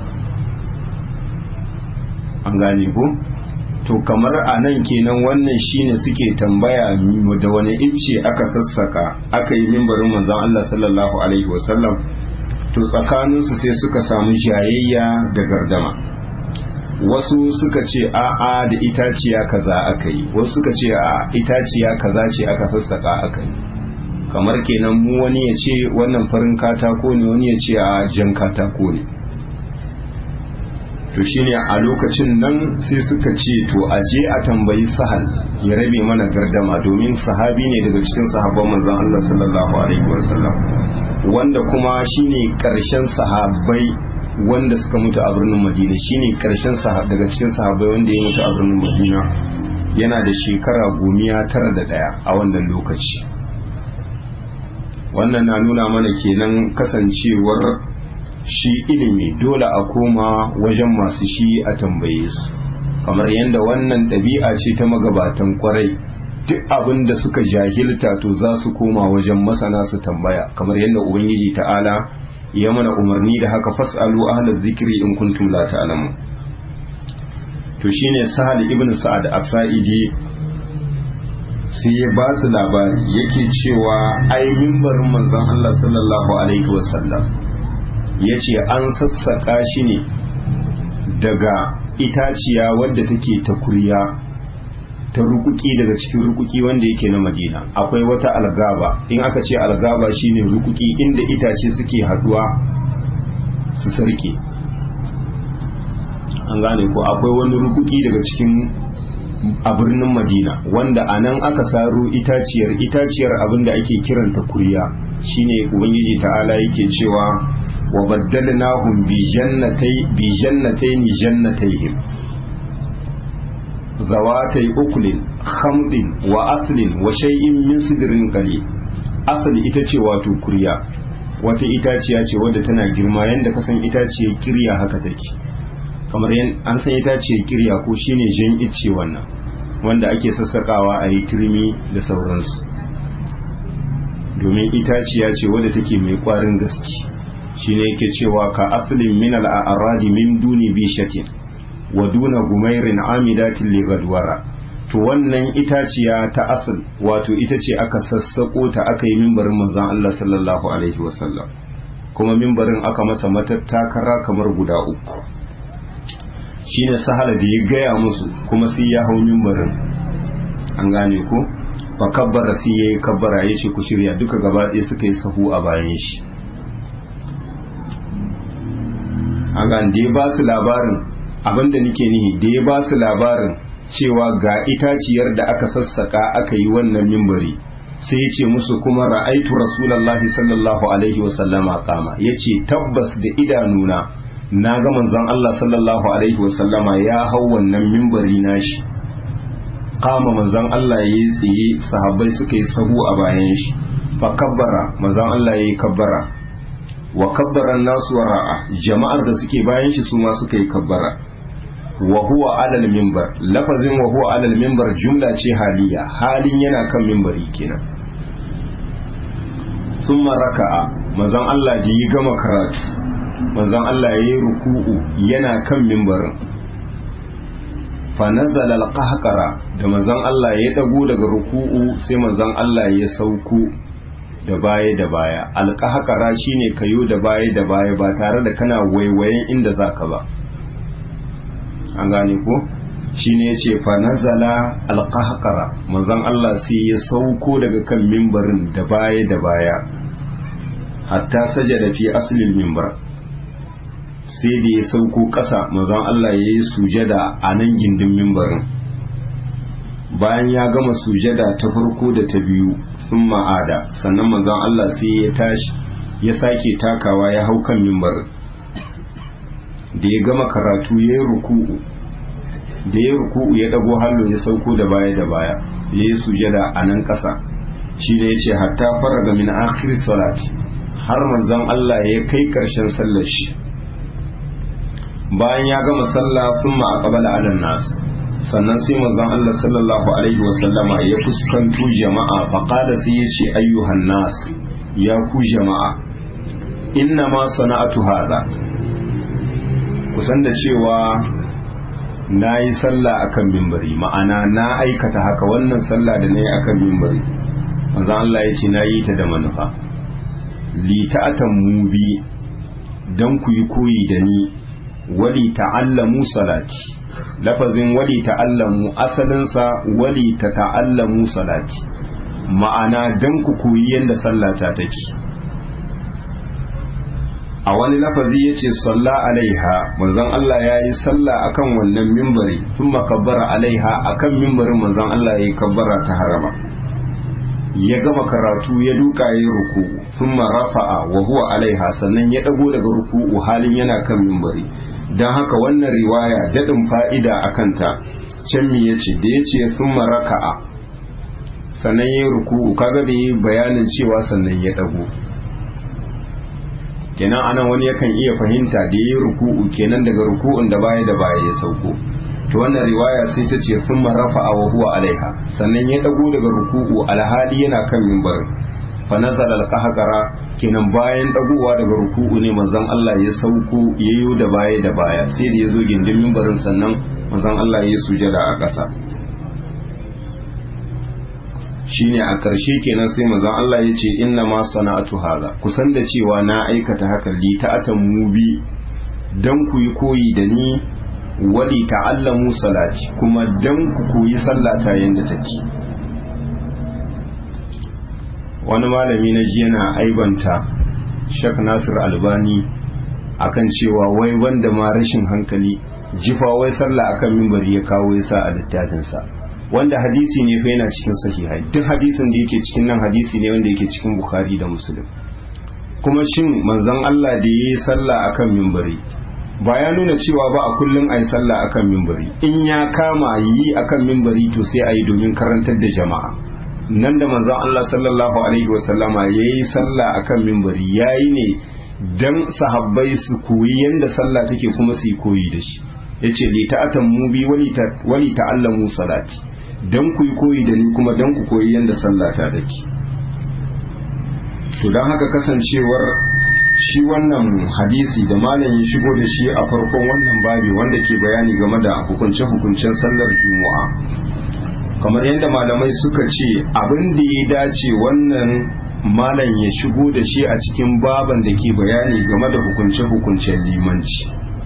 an gane ko to kamar a nan kenan wannan shine suke tambaya da wani icce aka sassaka aka yi mimbarin manzon Allah sallallahu alaihi wasallam to tsakaninsu sai suka samu jayayya da gardama wasu suka ce a'a da itaciya kaza aka yi wasu suka ce a itaciya kaza ce aka sassaka aka yi kamar kenan mu wani ya ce wannan farin katako ne wani ya ce a jan katako ne to shine a lokacin nan sai suka ce to a je a tambayi sahal ya rabe mana gardama domin sahabi ne daga cikin sahabban manzon Allah sallallahu alaihi wasallam wanda kuma shine karshen sahabbai wanda suka mutu a birnin Madina shine karshen daga cikin sahabbai wanda ya mutu a birnin Madina yana da shekara gomiya tara da daya a wannan lokaci wannan na nuna mana kenan kasancewar shi ilimi dole a koma wajen masu shi a tambaye su kamar yadda wannan ɗabi'a ce ta magabatan kwarai duk abin da suka jahilta to za su koma wajen masana su tambaya kamar yadda ubangiji ta'ala ya mana umarni da haka fas'alu ahlaz zikri in kuntum la ta'lamu to shine sahal ibn sa'ad as-sa'idi sai ya ba su labari yake cewa ai mimbarin manzon Allah sallallahu alaihi wasallam ya ce an sassaƙa shi ne daga itaciya wadda take ta kuriya ta rukuki daga cikin rukuki wanda yake na madina akwai wata algaba in aka ce algaba shine rukuki inda itace suke haduwa su sarke an gane ko akwai wani rukuki daga cikin a birnin madina wanda a nan aka saro itaciyar itaciyar abinda ake kiranta kuriya shine ubangiji ta'ala yake cewa wa baddalnahum bi jannatai bi jannatayn jannatayhim zawatai ukulin khamdin wa aslin wa shay'in min sidrin qalil asali ita ce wato kuriya wata itaciya ce wadda tana girma yanda ka san itaciyar kirya haka take kamar yan an san itaciyar kirya ko shine jan icce wannan wanda ake sassakawa a yi turmi da sauransu domin itaciya ce wadda take mai kwarin gaske shine yake cewa ka aslin min al-a'radi min duni bishatin wa duna gumairin amidatin li gadwara to wannan itaciya ta asl wato ita ce aka sassako ta aka yi mimbarin manzon Allah sallallahu alaihi wasallam kuma mimbarin aka masa matattakara kamar guda uku shine sahala da ya gaya musu kuma sai ya hau mimbarin an gane ko fa kabbara sai yayi kabbara yace ku shirya duka gaba ɗaya suka yi sahu a bayan shi a da ya ba su labarin abinda nake nihi da ya ba su labarin cewa ga itaciyar da aka sassaka aka yi wannan mimbari sai ya ce musu kuma ra'aitu rasulallahi sallallahu alaihi wasallama kama ya ce tabbas da idanuna na ga manzon Allah sallallahu alaihi wasallama ya hau wannan mimbari nashi kama manzon Allah ya yi tsaye sahabbai suka yi sahu a bayan shi fa kabbara manzon Allah ya yi kabbara wa kabbara nasu wara'a jama'ar da suke bayan shi su ma suka yi kabbara wa huwa alal mimbar lafazin wa huwa alal mimbar jumla ce haliya halin yana kan mimbari kenan thumma raka'a manzon Allah da yi gama karatu manzon Allah yayi ruku'u yana kan mimbarin fa nazala al-qahqara da manzon Allah ya dago daga ruku'u sai manzon Allah ya sauko da baya da baya alƙahakara shine kayo da baya da baya ba tare da kana waiwayen inda zaka ba an gane ko shine yace fa nazala alqahqara manzon Allah sai ya sauko daga kan mimbarin da baya da baya hatta sajada fi aslil mimbar sai da ya sauko ƙasa manzon Allah ya yi sujada a nan gindin mimbarin bayan ya gama sujada ta farko da ta biyu sun ma'ada sannan manzon Allah sai ya tashi ya sake takawa ya hau kan mimbar da ya gama karatu ya yi ruku'u da ya ruku'u ya dago hallo ya sauko da baya da baya ya yi sujada a nan ƙasa shi ne ya ce hatta faraga min akhir salati har manzon Allah ya kai ƙarshen sallar shi bayan ya gama sallah sun ma'aqabala ala nas sannan sai manzon Allah sallallahu alaihi wasallama ya fuskanto jama'a faqala sai ya ce ayyuhan nas ya ku jama'a inna ma sana'atu hadha kusan da cewa na yi sallah akan mimbari ma'ana na aikata haka wannan sallah da na yi akan mimbari manzon Allah ya ce na yi ta da manufa li ta'atan mubi dan ku yi koyi da ni wali ta'allamu salati lafazin wali ta'allamu asalinsa wali ta ta'allamu salati ma'ana dan ku koyi yadda sallata take a wani lafazi ya ce salla alaiha manzon Allah ya yi salla akan wannan mimbari sun makabbara alaiha akan mimbarin manzon Allah ya yi kabbara ta harama ya gama karatu ya duka ya yi ruku sun rafa'a wa huwa alaiha sannan ya dago daga ruku'u halin yana kan mimbari don haka wannan riwaya daɗin fa'ida a kanta can mi ya ce da ya ce sun raka'a sannan ya yi ruku'u kaga bai yi bayanin cewa sannan ya dago kenan anan wani yakan iya fahimta da ya yi ruku'u kenan daga ruku'un da baya da baya ya sauko to wannan riwaya sai ta ce sun rafa'a wa huwa alaiha sannan ya dago daga ruku'u alhali yana kan mimbarin fa nazala alqahqara kenan bayan dagowa daga ruku'u ne manzon Allah ya sauko yayo da baya da baya sai da yazo gindin mimbarin sannan manzon Allah ya sujada a ƙasa shine a ƙarshe kenan sai manzon Allah ya ce inna ma sana'atu hada kusan da cewa na aikata haka li ta'atan mubi dan ku yi koyi da ni wali ta'allamu salati kuma dan ku koyi sallata yanda take wani malami na ji yana aibanta Sheikh Nasir Albani akan cewa wai wanda ma rashin hankali jifa wai sallah akan mimbari ya kawo ya sa a littafinsa wanda hadisi ne fa yana cikin sahihai duk hadisin da yake cikin nan hadisi ne wanda yake cikin Bukhari da Muslim kuma shin manzon Allah da yayi sallah akan mimbari ba ya nuna cewa ba a kullum a yi sallah akan mimbari in ya kama yi akan mimbari to sai a yi domin karantar da jama'a nan da manzon Allah sallallahu alaihi wasallama ya yi sallah akan mimbari ya yi ne dan sahabbai su koyi yadda sallah take kuma su yi koyi da shi ya ce li ta'atan mu bi wali ta'allamu salati dan ku yi koyi da ni kuma dan ku koyi yadda sallah ta take to don haka kasancewar shi wannan hadisi da malam ya shigo da shi a farkon wannan babi wanda ke bayani game da hukunce-hukuncen sallar juma'a kamar yadda malamai suka ce abin da ya dace wannan malam ya shigo da shi a cikin baban da ke bayani game da hukunce-hukuncen limanci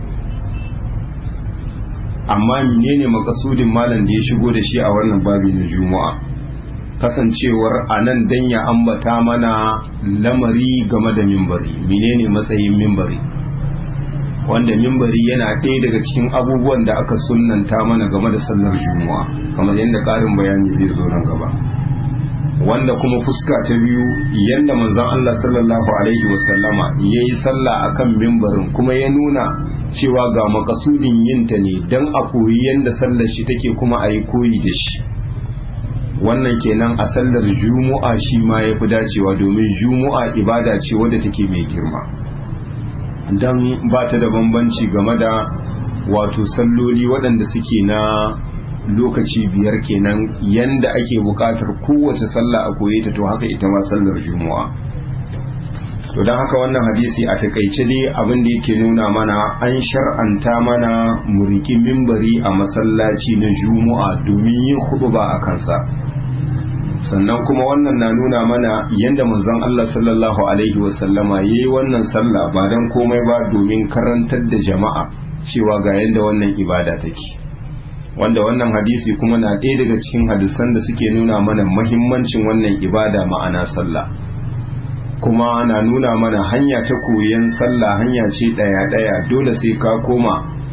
amma menene makasudin malam da ya shigo da shi a wannan babi na juma'a kasancewar a nan dan ya ambata mana lamari game da mimbari menene matsayin mimbari wanda mimbari yana ɗaya daga cikin abubuwan da aka sunanta mana game da sallar juma'a kamar yadda ƙarin bayani zai zo nan gaba wanda kuma fuska ta biyu yadda manzon Allah sallallahu alaihi wasallama ya yi sallah akan mimbarin kuma ya nuna cewa ga makasudin yinta ne don a koyi yadda sallar shi take kuma a yi koyi da shi wannan kenan a sallar juma'a shi ma ya fi dacewa domin juma'a ibada ce wadda take mai girma don ba ta da bambanci game da wato salloli waɗanda suke na lokaci biyar kenan yanda ake buƙatar kowace sallah a koye ta to haka ita ma sallar juma'a to don haka wannan hadisi a takaice dai abin da yake nuna mana an shar'anta mana muriki mimbari a masallaci na juma'a domin yin huɗuba a kansa sannan kuma wannan na nuna mana yadda manzon Allah sallallahu alaihi wasallama ya yi wannan sallah ba don komai ba domin karantar da jama'a cewa ga yadda wannan ibada take wanda wannan hadisi kuma na ɗaya daga cikin hadisan da suke nuna mana mahimmancin wannan ibada ma'ana sallah kuma na nuna mana hanya ta koyon sallah hanya ce ɗaya-ɗaya dole sai ka koma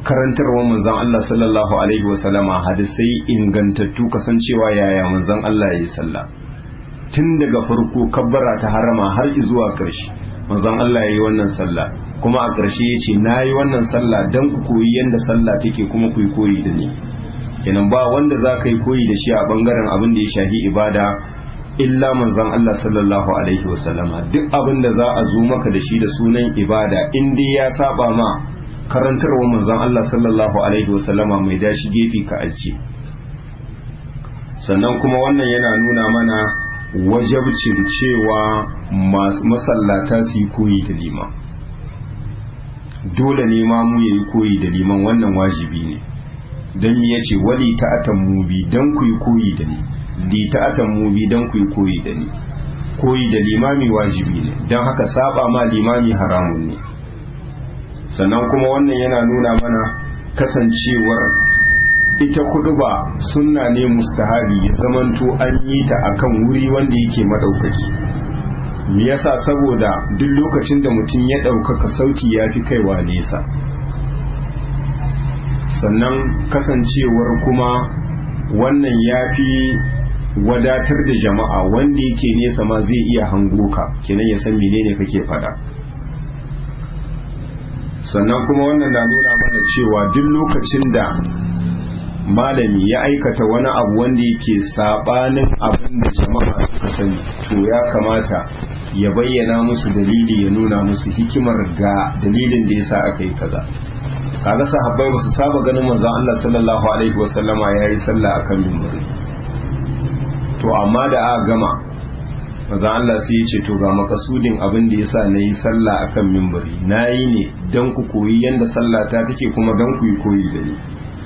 karantarwar manzon Allah sallallahu alaihi wasallama hadisai ingantattu kasancewa yaya manzon Allah ya yi sallah tun daga farko kabbara ta harama har zuwa ƙarshe manzon Allah ya yi wannan sallah kuma a ƙarshe ya ce na yi wannan sallah don ku koyi yadda sallah take kuma ku yi koyi da ni kenan ba wanda za ka yi koyi da shi a ɓangaren abin da ya shahi ibada illa manzon Allah sallallahu alaihi wasallama duk abin da za a zo maka da shi da sunan ibada in dai ya saba ma karantarwa manzon Allah sallallahu alaihi wasallama mai dashi gefe ka ajiye sannan kuma wannan yana nuna mana wajabcin cewa masu masallata su yi koyi da liman dole ne ma mu yayi koyi da liman wannan wajibi ne don ya ce wali ta'atan mubi don ku yi koyi da ni li ta'atan mubi don ku yi koyi da ni koyi da limami wajibi ne don haka saba ma limami haramun ne sannan kuma wannan yana nuna mana kasancewar ita kuduba sunna ne mustahabi ya zamanto an yi ta akan wuri wanda yake madaukaki me yasa saboda duk lokacin da mutum ya ɗaukaka sauti ya fi kaiwa nesa sannan kasancewar kuma wannan ya fi wadatar da jama'a wanda yake nesa ma zai iya hango ka kenan ya san menene kake fada sannan kuma wannan na nuna mana cewa duk lokacin da malami ya aikata wani abu wanda yake sabanin abin da jama'a suka sani to ya kamata ya bayyana musu dalili ya nuna musu hikimar ga dalilin da yasa aka yi kaza kaga sahabbai ba su saba ganin manzon Allah sallallahu alaihi wasallama yayi sallah akan minbari to amma da aka gama manzon Allah sai ya ce to ga makasudin abin da yasa nayi sallah akan minbari nayi ne dan ku koyi yanda sallah ta take kuma dan ku yi koyi da ni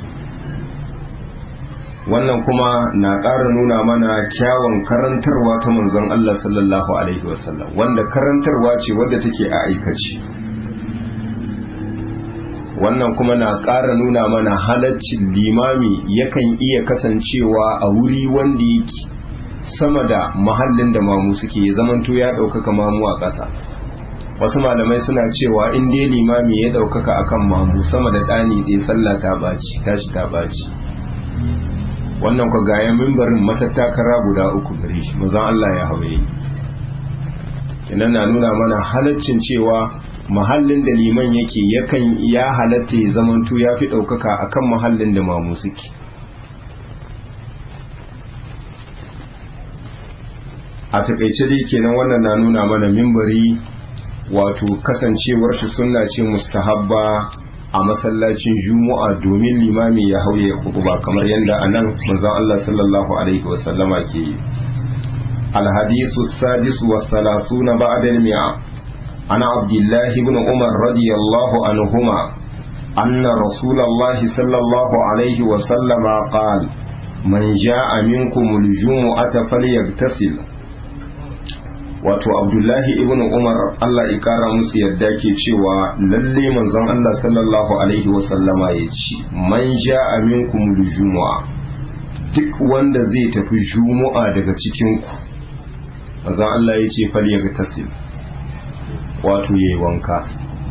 wannan kuma na ƙara nuna mana kyawun karantarwa ta manzon Allah sallallahu alaihi wasallam wanda karantarwa ce wadda take a aikace wannan kuma na ƙara nuna mana halaccin limami yakan iya kasancewa a wuri wanda yake sama da mahallin da mamu suke ya zamanto ya ɗaukaka mamu a ƙasa wasu malamai suna cewa in dai limami ya ɗaukaka akan mamu sama da ɗani ɗaya sallah ta ɓaci tashi ta ɓaci wannan kwa gaya mimbarin matattakara guda uku gare shi mazan Allah ya hawaye kinan na nuna mana halaccin cewa mahallin da liman yake yakan ya halatta ya zamanto ya fi ɗaukaka akan mahallin da mamu suke a takaice dai kenan wannan na nuna mana mimbari wato kasancewar shi sunna ce mustahabba a masallacin juma'a domin limami ya hauye ba kamar yadda a nan manzon Allah sallallahu alaihi wasallama ke yi alhadisu sadis wa salasuna ba'da al-mi'a ana abdullahi ibn umar radiyallahu anhuma anna rasulullahi sallallahu alaihi wasallama qala man ja'a minkum al-jumu'ata falyaghtasil wato abdullahi ibn umar allah ya kara musu yadda ke cewa lalle manzon allah sallallahu alaihi wasallama ya ce man ja minkum jumu'a duk wanda zai tafi jumu'a daga cikin ku manzon allah ya ce fal ya tasil wato yayi wanka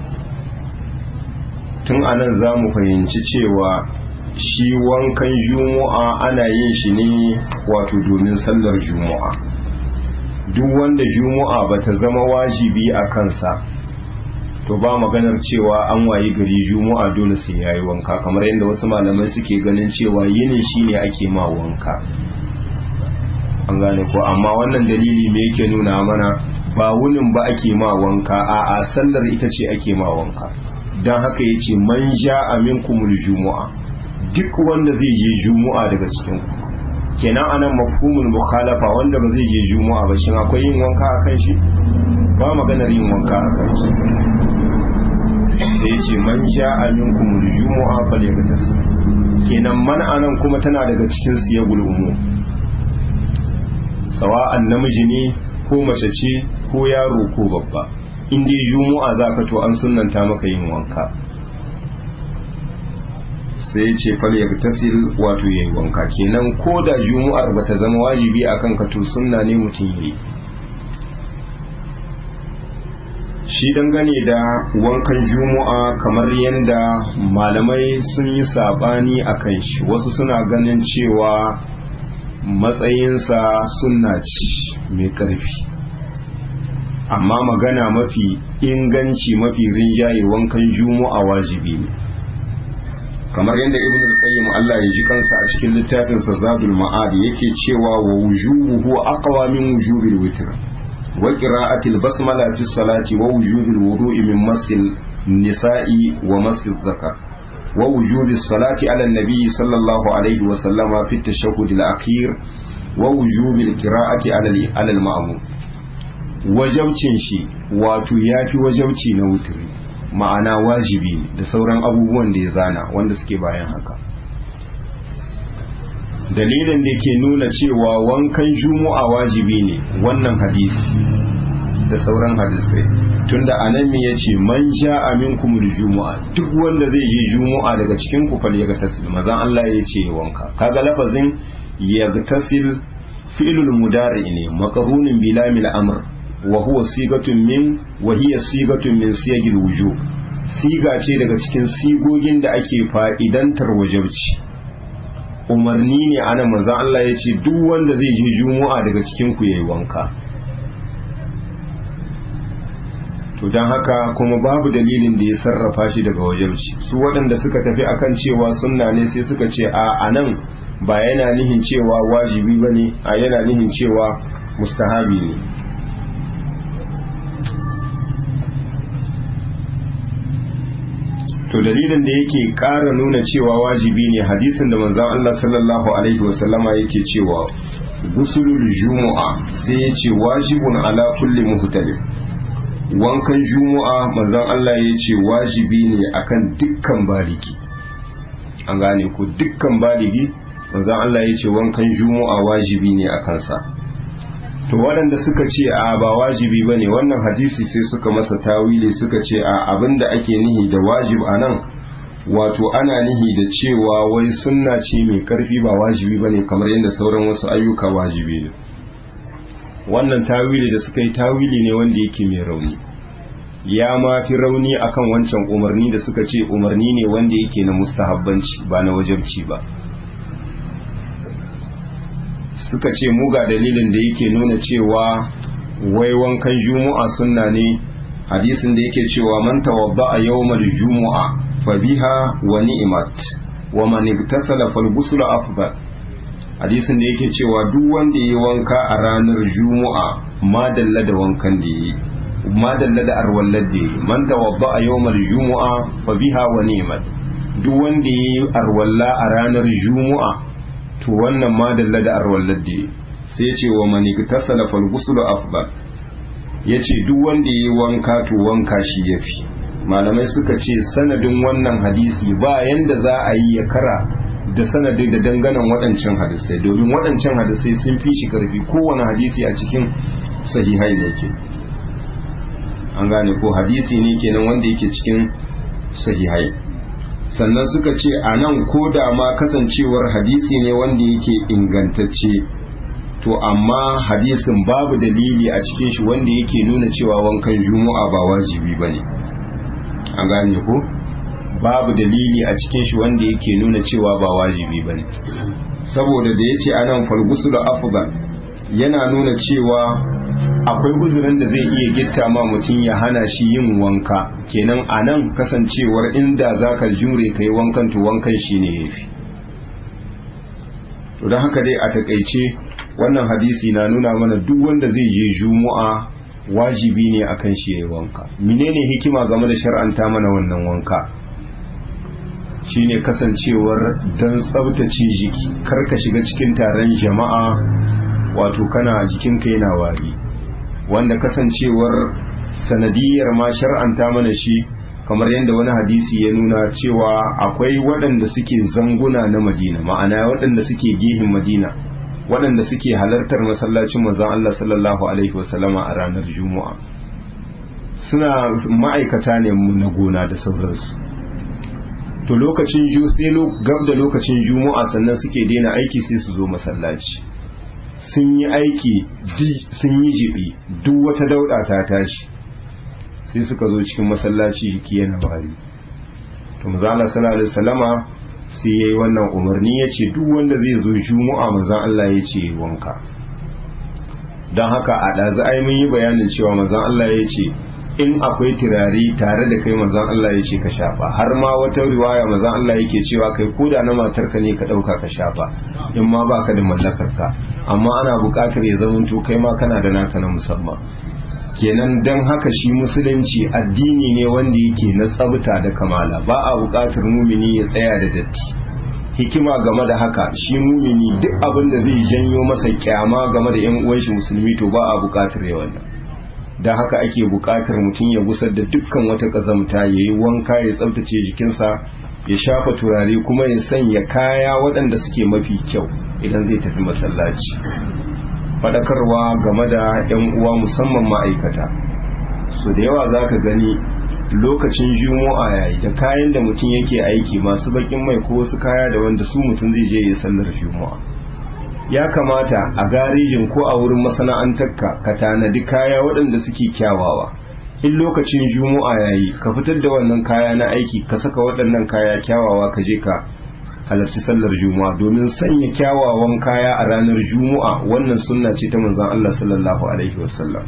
tun anan za mu fahimci cewa shi wankan jumu'a ana yin shi ne wato domin sallar jumu'a duk wanda juma'a ba ta zama wajibi a kansa to ba maganar cewa an wayi gari juma'a dole sai yayi wanka kamar yadda wasu malamai suke ganin cewa yinin shine ake ma wanka an gane ko amma wannan dalili me yake nuna mana ba wunin ba ake ma wanka a a sallar ita ce ake ma wanka dan haka yace man ja'a minkumul jumu'a duk wanda zai je juma'a daga cikin ku kenan anan mafhumul mukhalafa wanda ba zai je juma'a ba shin akwai yin wanka a kan shi ba maganar yin wanka a kan shi sai ya ce man sha'a minkum jumu'a falyaghtas kenan man anan kuma tana daga cikin siyagul umu sawa'an namiji ne ko mace ce ko yaro ko babba in dai juma'a zaka to an sunnanta maka yin wanka sai ce fal ya tasil wato yayi wanka kenan ko da jumu'ar bata zama wajibi akan ka to sunna ne mutum yayi shi dangane da wankan juma'a kamar yadda malamai sun yi sabani a kan shi wasu suna ganin cewa matsayinsa sunna ce mai ƙarfi amma magana mafi inganci mafi rinjaye wankan juma'a wajibi ne kamar yadda ibn al-qayyim Allah ya ji kansa a cikin littafin sa zadul ma'ad yake cewa wa wujubuhu aqwa min wujubil witr wa qira'atil basmala fi salati wa wujubil wudu'i min masil nisa'i wa masil zakar wa wujubis salati ala nabi sallallahu alaihi wa sallama fi tashahhud al-akhir wa wujubil qira'ati ala al-ma'mum wajabcin shi wato yafi wajabci na wutri ma'ana wajibi ne da sauran abubuwan da ya zana wanda suke bayan haka dalilin da ke nuna cewa wankan juma'a wajibi ne wannan hadisi da sauran hadisai tunda anan me yace man ja'a minkum juma'a duk wanda zai je juma'a daga cikin ku fal yaga tasil mazan Allah ya ce wanka kaga lafazin yagtasil fi'lul mudari ne maqrunin bilamil amr wa huwa sigatun min wa hiya sigatun min siyagil wujub siga ce daga cikin sigogin da ake fa'idantar wajabci umarni ne ana manzon Allah ya ce duk wanda zai je juma'a daga cikin ku yayi wanka to don haka kuma babu dalilin da ya sarrafa shi daga wajabci su waɗanda suka tafi akan cewa sunna ne sai suka ce a anan ba yana nihin cewa wajibi bane a yana nihin cewa mustahabi ne to dalilin da yake ƙara nuna cewa wajibi ne hadisin da manzon Allah sallallahu alaihi wasallama yake cewa gusulul jumu'a sai ya ce wajibun ala kulli muhtalif wankan jumu'a manzon Allah ya ce wajibi ne akan dukkan baligi an gane ko dukkan baligi manzon Allah ya ce wankan jumu'a wajibi ne a kansa to waɗanda suka ce a ba wajibi ba ne wannan hadisi sai suka masa tawili suka ce a abinda ake nihi da wajib a nan wato ana nihi da cewa wai sunna ce mai karfi ba wajibi ba ne kamar yadda sauran wasu ayyuka wajibi ne wannan tawili da suka yi tawili ne wanda yake mai rauni ya ma fi rauni akan wancan umarni da suka ce umarni ne wanda yake na mustahabbanci ba na wajabci ba suka ce mu ga dalilin da yake nuna cewa wai wankan juma'a sunna ne hadisin da yake cewa man tawadda a yawmal jumu'a fa biha wa ni'mat wa man igtasala fal ghusl afdal hadisin da yake cewa duk wanda yayi wanka a ranar juma'a ma dalla da wankan da yayi ma dalla da arwallar da yayi man tawadda a yawmal jumu'a fa biha wa ni'mat duk wanda yayi arwalla a ranar juma'a to wannan ma dalla da arwallar da sai ce wa mani tasala fal ghuslu afdal yace duk wanda yayi wanka to wanka shi yafi malamai suka ce sanadin wannan hadisi ba yanda za a yi ya kara da sanadin da danganan waɗancan hadisai domin waɗancan hadisai sun fi shi karfi kowane hadisi a cikin sahihai ne ke an gane ko hadisi ne kenan wanda yake cikin sahihai sannan suka ce a nan ko da ma kasancewar hadisi ne wanda yake ingantacce to amma hadisin babu dalili a cikin shi wanda yake nuna cewa wankan juma'a ba wajibi ba ne an gane ko babu dalili a cikin shi wanda yake nuna cewa ba wajibi ba ne saboda da ya ce a nan falgusul afdal yana nuna cewa akwai uzurin da zai iya gitta ma mutum ya hana shi yin wanka kenan a nan kasancewar inda za ka jure ka yi wankan to wankan shi ne ya fi to don haka dai a takaice wannan hadisi na nuna mana duk wanda zai je juma'a wajibi ne akan shi ya yi wanka menene hikima game da shar'anta mana wannan wanka shine kasancewar don tsabtace jiki kar ka shiga cikin taron jama'a wato kana jikinka yana wari wanda kasancewar sanadiyar ma shar'anta mana shi kamar yadda wani hadisi ya nuna cewa akwai waɗanda suke zanguna na madina ma'ana waɗanda suke gehin madina waɗanda suke halartar masallacin manzon Allah sallallahu alaihi wasallama a ranar juma'a suna ma'aikata ne na gona da sauransu to lokacin sai gab da lokacin juma'a sannan suke daina aiki sai su zo masallaci sun yi aiki sun yi jibi duk wata dauda ta tashi sai suka zo cikin masallaci jiki yana bari to manzo Allah sallallahu alaihi wasallama sai yayi wannan umarni yace duk wanda zai zo juma'a manzo Allah yace wanka don haka a ɗazu ai mun yi bayanin cewa manzon Allah ya ce in akwai turare tare da kai manzon Allah ya ce ka shafa har ma wata riwaya manzon Allah yake cewa kai koda na matarka ne ka ɗauka ka shafa in ma baka da mallakar ka amma ana buƙatar ya zamanto kai ma kana da naka na musamman kenan don haka shi musulunci addini ne wanda yake na tsabta da kamala ba a buƙatar mumini ya tsaya da datti hikima game da haka shi mumini duk abin da zai janyo masa kyama game da yan uwan shi musulmi to ba a bukatar ya wannan da haka ake bukatar mutum ya gusar da dukkan wata kazamta ya yi wanka ya tsabtace jikinsa ya shafa turare kuma ya sanya kaya waɗanda suke mafi kyau idan zai tafi masallaci faɗakarwa game da yan uwa musamman ma'aikata so da yawa za ka gani lokacin juma'a yayi da kayan da mutum yake aiki masu bakin mai ko wasu kaya da wanda su mutum zai je ya sallar juma'a ya kamata a garejin ko a wurin masana'antarka ka tanadi kaya waɗanda suke kyawawa in lokacin juma'a yayi ka fitar da wannan kaya na aiki ka saka waɗannan kaya kyawawa ka je ka halarci sallar juma'a domin sanya kyawawan kaya a ranar juma'a wannan sunna ce ta manzon Allah sallallahu alaihi wasallam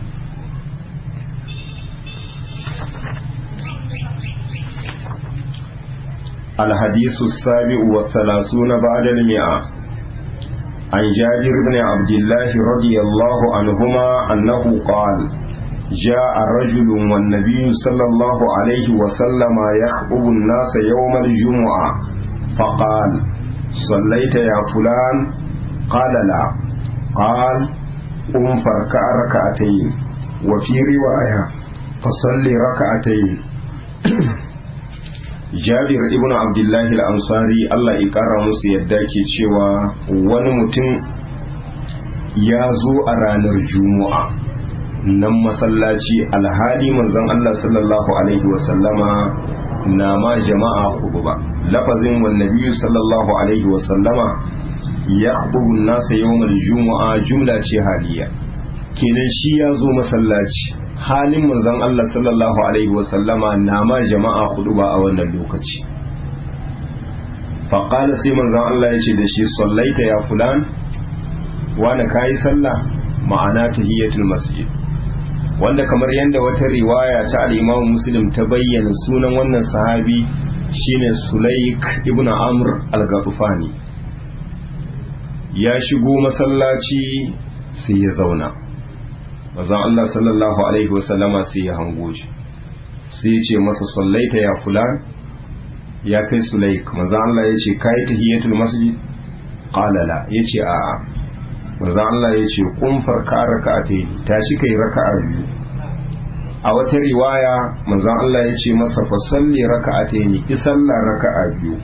الحديث السابع والثلاثون بعد المئة عن جابر بن عبد الله رضي الله عنهما أنه قال جاء رجل والنبي صلى الله عليه وسلم يخطب الناس يوم الجمعة فقال صليت يا فلان قال لا قال قم فاركع ركعتين وفي رواية فصل ركعتين jabir ibn abdullahi al-ansari Allah ya kara musu yadda ke cewa wani mutum ya zo a ranar juma'a nan masallaci alhali manzon Allah sallallahu alaihi wasallama na ma jama'a hudu ba lafazin wannabi sallallahu alaihi wasallama ya hudu nasa yawmal juma'a jumla ce haliya kenan shi ya zo masallaci halin manzon Allah sallallahu alaihi wasallama na ma jama'a hudu ba a wannan lokaci faƙala sai manzon Allah ya ce da shi sallaita ya fulan wani kayi sallah ma'ana tahiyatul masjid wanda kamar yadda wata riwaya ta al-Imam Muslim ta bayyana sunan wannan sahabi shine Sulaik ibn Amr al-Ghatfani ya shigo masallaci sai ya zauna manzon Allah sallallahu alaihi wasallama sai ya hango shi sai ya ce masa sallaita ya fulan ya kai sulaik manzon Allah ya ce kai tahiyatul masjid qala la yace a'a manzon Allah ya ce kun farka raka'atayn tashi kai raka'a biyu a wata riwaya manzon Allah ya ce masa fa salli raka'atayn ki sallar raka'a biyu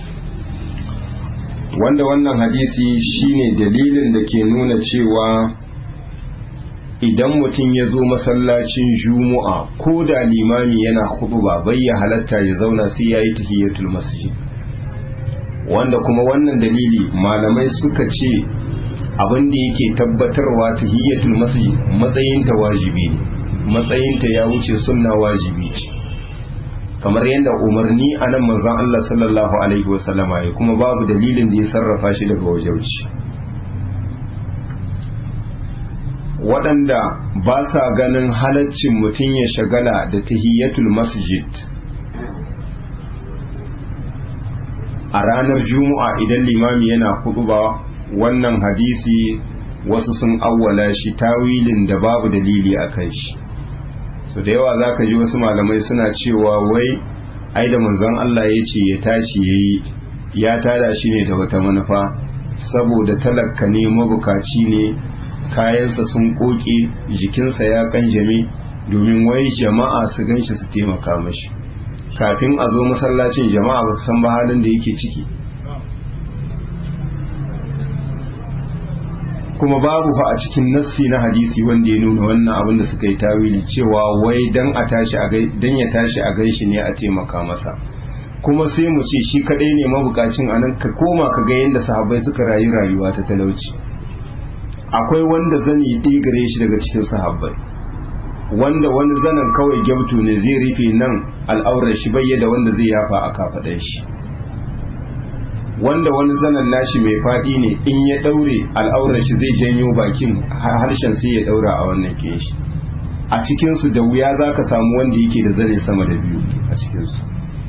wanda wannan hadisi shine dalilin da ke nuna cewa idan mutum ya zo masallacin juma'a ko da limami yana ba bai ya halatta ya zauna sai ya yi tahiyatul masjid wanda kuma wannan dalili malamai suka ce abin da yake tabbatarwa tahiyatul masjid matsayinta wajibi ne matsayinta ya wuce sunna wajibi ce kamar yadda umarni a nan manzon Allah sallallahu alaihi wasallama ya kuma babu dalilin da ya sarrafa shi daga wajauci waɗanda ba sa ganin halaccin mutum ya shagala da tahiyatul masjid a ranar juma'a idan limami yana ba wannan hadisi wasu sun awwala shi tawilin da babu dalili a kan shi so da yawa za ka ji wasu malamai suna cewa wai ai da manzon Allah ya ce ya tashi ya yi ya tada shi ne da wata manufa saboda talaka ne mabukaci ne kayansa sun koke jikinsa ya kanjame domin wai jama'a su ganshi su taimaka mashi kafin a zo masallacin jama'a ba su san ba halin da yake ciki kuma babu fa a cikin nassi na hadisi wanda ya nuna wannan abin da suka yi tawili cewa wai dan a tashi a dan ya tashi a ganshi ne a taimaka masa kuma sai mu ce shi kadai ne mabukacin anan ka koma ka ga yadda sahabbai suka rayu rayuwa ta talauci akwai wanda zani ɗaya gare shi daga cikin sahabbai wanda wani zanen kawai gyabtu ne zai rufe nan al'aurar shi bayyada wanda zai yafa a kafaɗar shi wanda wani zanen nashi mai faɗi ne in ya ɗaure al'aurar shi zai janyo bakin harshen sai ya ɗaura a wannan kin shi a cikinsu da wuya za ka samu wanda yake da zane sama da biyu a cikinsu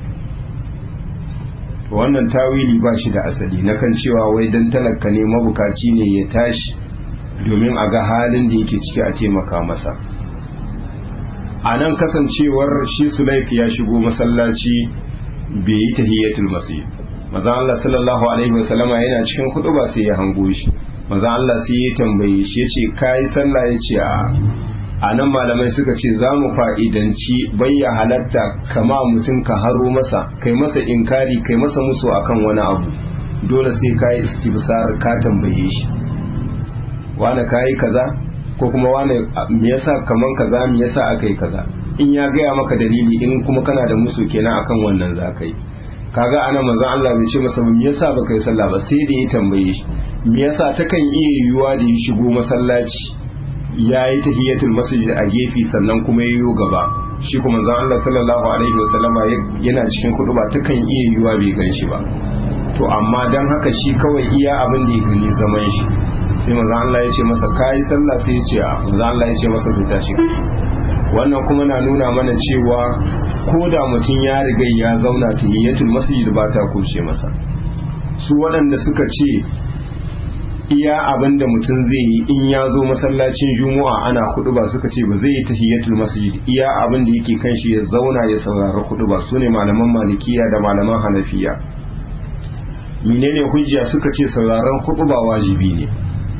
wannan tawili ba shi da asali na kan cewa wai dan talaka ne mabukaci ne ya tashi domin a ga halin da yake ciki a taimaka masa a nan kasancewar shi sulaik ya shigo masallaci bai yi tahiyyatul masjid maza Allah sallallahu alaihi wasallama yana cikin hudu ba sai ya hango shi maza Allah sai ya tambaye shi ya ce kayi sallah ya ce a a nan malamai suka ce za mu fa'idanci bayya halatta kama mutum ka haro masa kai masa inkari kai masa musu akan wani abu dole sai ka yi istibsar ka tambaye shi wane ka yi kaza ko kuma wane me yasa kaman kaza me yasa aka yi kaza in ya gaya maka dalili in kuma kana da musu kenan akan wannan za ka yi kaga ana manzon Allah bai ce masa me yasa baka yi sallah ba sai da ya tambaye shi me yasa takan iya yiwuwa da ya shigo masallaci ya yi tahiyatul masjid a gefe sannan kuma yayo gaba shi kuma zan Allah sallallahu alaihi wasallama yana cikin hudu ba takan iya yiwuwa bai gan shi ba to amma dan haka shi kawai iya abin da ya gani zaman shi sai manzo Allah ya ce masa kai sallah sai ya ce a manzo Allah ya ce masa fita shi wannan kuma na nuna mana cewa ko da mutum ya riga ya zauna tahiyatul masjid ba ta kuce masa su waɗanda suka ce iya abin da mutum zai yi in ya zo masallacin juma'a ana hudu ba suka ce ba zai yi tahiyatul masjid iya abin da yake kan shi ya zauna ya saurari hudu ba su ne malaman malikiya da malaman hanafiya menene hujja suka ce sauraron hudu ba wajibi ne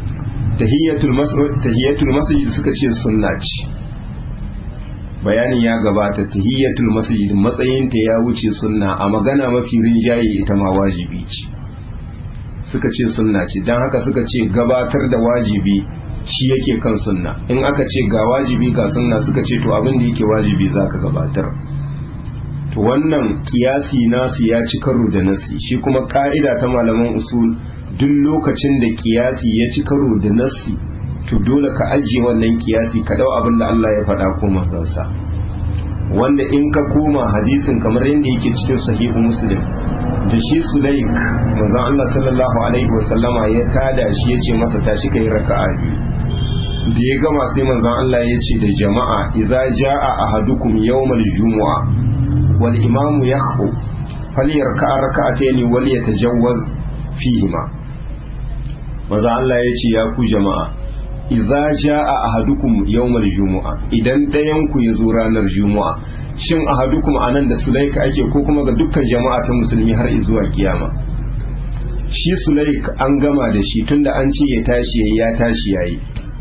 tahiyatul masjid suka ce sunna ce bayanin ya gabata tahiyatul masjid matsayinta ya wuce sunna a magana mafi rinjaye ita ma wajibi ce suka ce sunna ce don haka suka ce gabatar da wajibi shi yake kan sunna in aka ce ga wajibi ga sunna suka ce to abin da yake wajibi za ka gabatar to wannan kiyasi nasu ya ci karo da nasi shi kuma ka'ida ta malaman usul duk lokacin da kiyasi ya ci karo da nasi to dole ka ajiye wannan kiyasi ka dau abin da Allah ya faɗa ko manzansa wanda in ka koma hadisin kamar yadda yake cikin sahihu muslim da shi sulaik manzon Allah sallallahu alaihi wasallama ya tada shi ya ce masa tashi kai raka'a biyu da ya gama sai manzon Allah ya ce da jama'a idza jaa ahadukum yawmal jumu'a wal imamu yakhbu falyarka'a raka'atayn wal yatajawwaz fihima manzon Allah ya ce ya ku jama'a idza jaa ahadukum yawmal jumu'a idan ɗayan ku ya zo ranar juma'a shin ahadukum anan da sulaika ake ko kuma ga dukkan jama'a ta musulmi har zuwa kiyama shi sulaik an gama da shi tunda an ce ya tashi yayi ya tashi yayi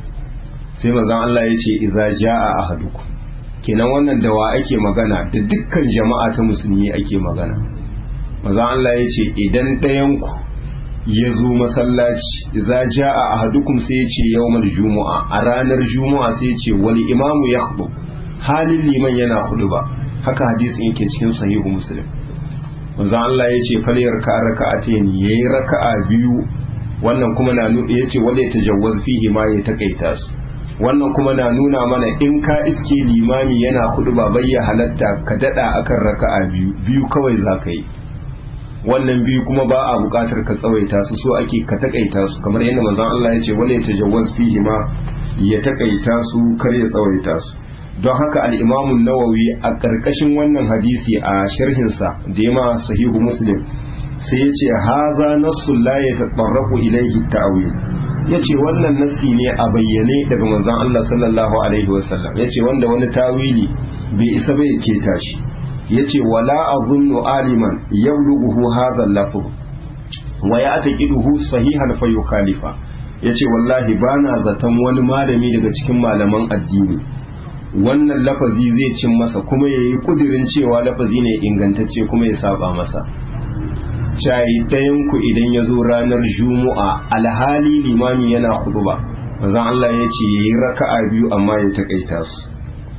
sai manzon Allah ya ce idza jaa ahadukum kenan wannan da wa ake magana da dukkan jama'a ta musulmi ake magana manzon Allah ya ce idan ɗayan ku ya zo masallaci idza jaa ahadukum sai ya ce yawmal jumu'a a ranar jumu'a sai ya ce wal imamu yakhutub halin liman yana hudu ba haka hadisin yake cikin sahihu muslim manzon Allah ya ce falyar ka raka'atayn yayi raka'a biyu wannan kuma na nuna yace wanda ya tajawwaz fihi ma ya takaita su wannan kuma na nuna mana in ka iske limami yana hudu ba bayya halatta ka dada akan raka'a biyu biyu kawai zaka yi wannan biyu kuma ba a bukatar ka tsawaita su so ake ka takaita su kamar yadda manzon Allah ya ce wanda ya tajawwaz fihi ma ya takaita su kar ya tsawaita su don haka al'imamun nawawi a ƙarƙashin wannan hadisi a sharhinsa da ya ma sahihu muslim sai ya ce haza nassu la ya taɓarraku ilaihi ta'awil ya ce wannan nassi ne a bayyane daga manzon Allah sallallahu alaihi wasallam ya ce wanda wani tawili bai isa bai keta shi ya ce wala azunnu aliman yablughu hadha al-lafz wa ya'taqiduhu sahihan fa yukhalifa yace wallahi bana zaton wani malami daga cikin malaman addini wannan lafazi zai cin masa kuma ya yi kudirin cewa lafazi ne ingantacce kuma ya saba masa shayi ɗayanku idan ya zo ranar juma'a alhali limami yana ba mazan Allah ya ce ya yi raka'a biyu amma ya taƙaita su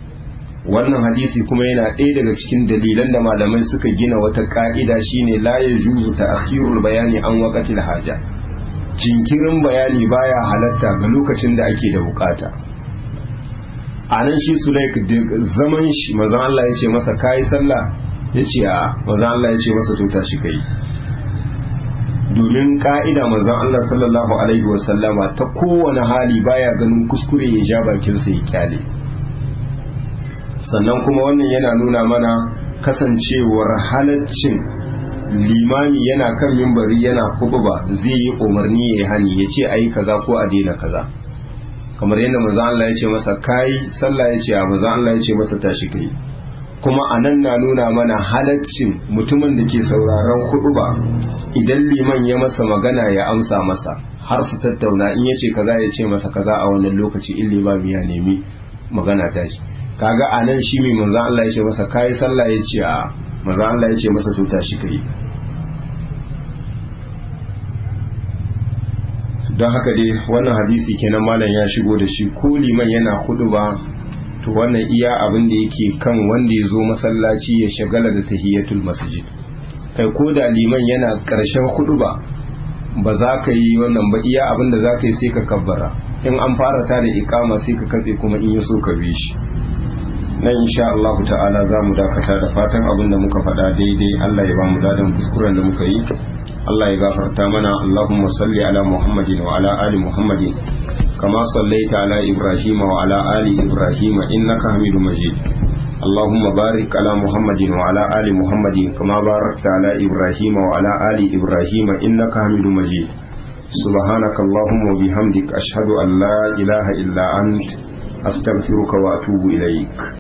wannan hadisi kuma yana ɗaya daga cikin dalilan da malamai suka gina wata ƙa'ida shine la ya juzu ta akhirul bayani an waqatil haja jinkirin bayani baya halatta ga lokacin da ake da bukata a nan shi sulaik zaman shi manzon Allah ya ce masa kayi sallah ya ce a manzon Allah ya ce masa to tashi kai domin ka'ida manzon Allah sallallahu alaihi wasallama ta kowane hali baya ganin kuskure ya ja bakinsa ya kyale sannan kuma wannan yana nuna mana kasancewar halaccin limami yana kan mimbari yana ba zai yi umarni ya hani ya ce ayi kaza ko a daina kaza kamar yadda manzon Allah ya ce masa kai sallah ya ce a manzon Allah ya ce masa tashi kai kuma a nan na nuna mana halaccin mutumin da ke sauraron ba idan liman ya masa magana ya amsa masa har su tattauna in ya ce kaza ya ce masa kaza a wannan lokaci in limami ya nemi magana ta shi kaga a nan shi mai manzan Allah ya ce masa kayi sallah ya ce a manzan Allah ya ce masa to tashi kai don haka dai wannan hadisi kenan malam ya shigo da shi ko liman yana hudu ba to wannan iya abin da yake kan wanda ya zo masallaci ya shagala da tahiyatul masjid kai ko da liman yana karshen hudu ba ba za ka yi wannan ba iya abin da za ka yi sai ka kabbara in an fara ta da ikama sai ka katse kuma in ya so ka bi shi nan insha Allah ta'ala za mu dakata da fatan abin da muka faɗa daidai Allah ya ba mu dadan kuskuren da muka yi Allah ya gafarta mana Allahumma salli ala Muhammadin wa ala ali Muhammadin kama sallaita ala Ibrahim wa ala ali Ibrahim innaka Hamidum Majid اللهم بارك على محمد وعلى آل محمد كما باركت على إبراهيم وعلى آل إبراهيم إنك حميد مجيد سبحانك اللهم وبحمدك أشهد أن لا إله إلا أنت أستغفرك وأتوب إليك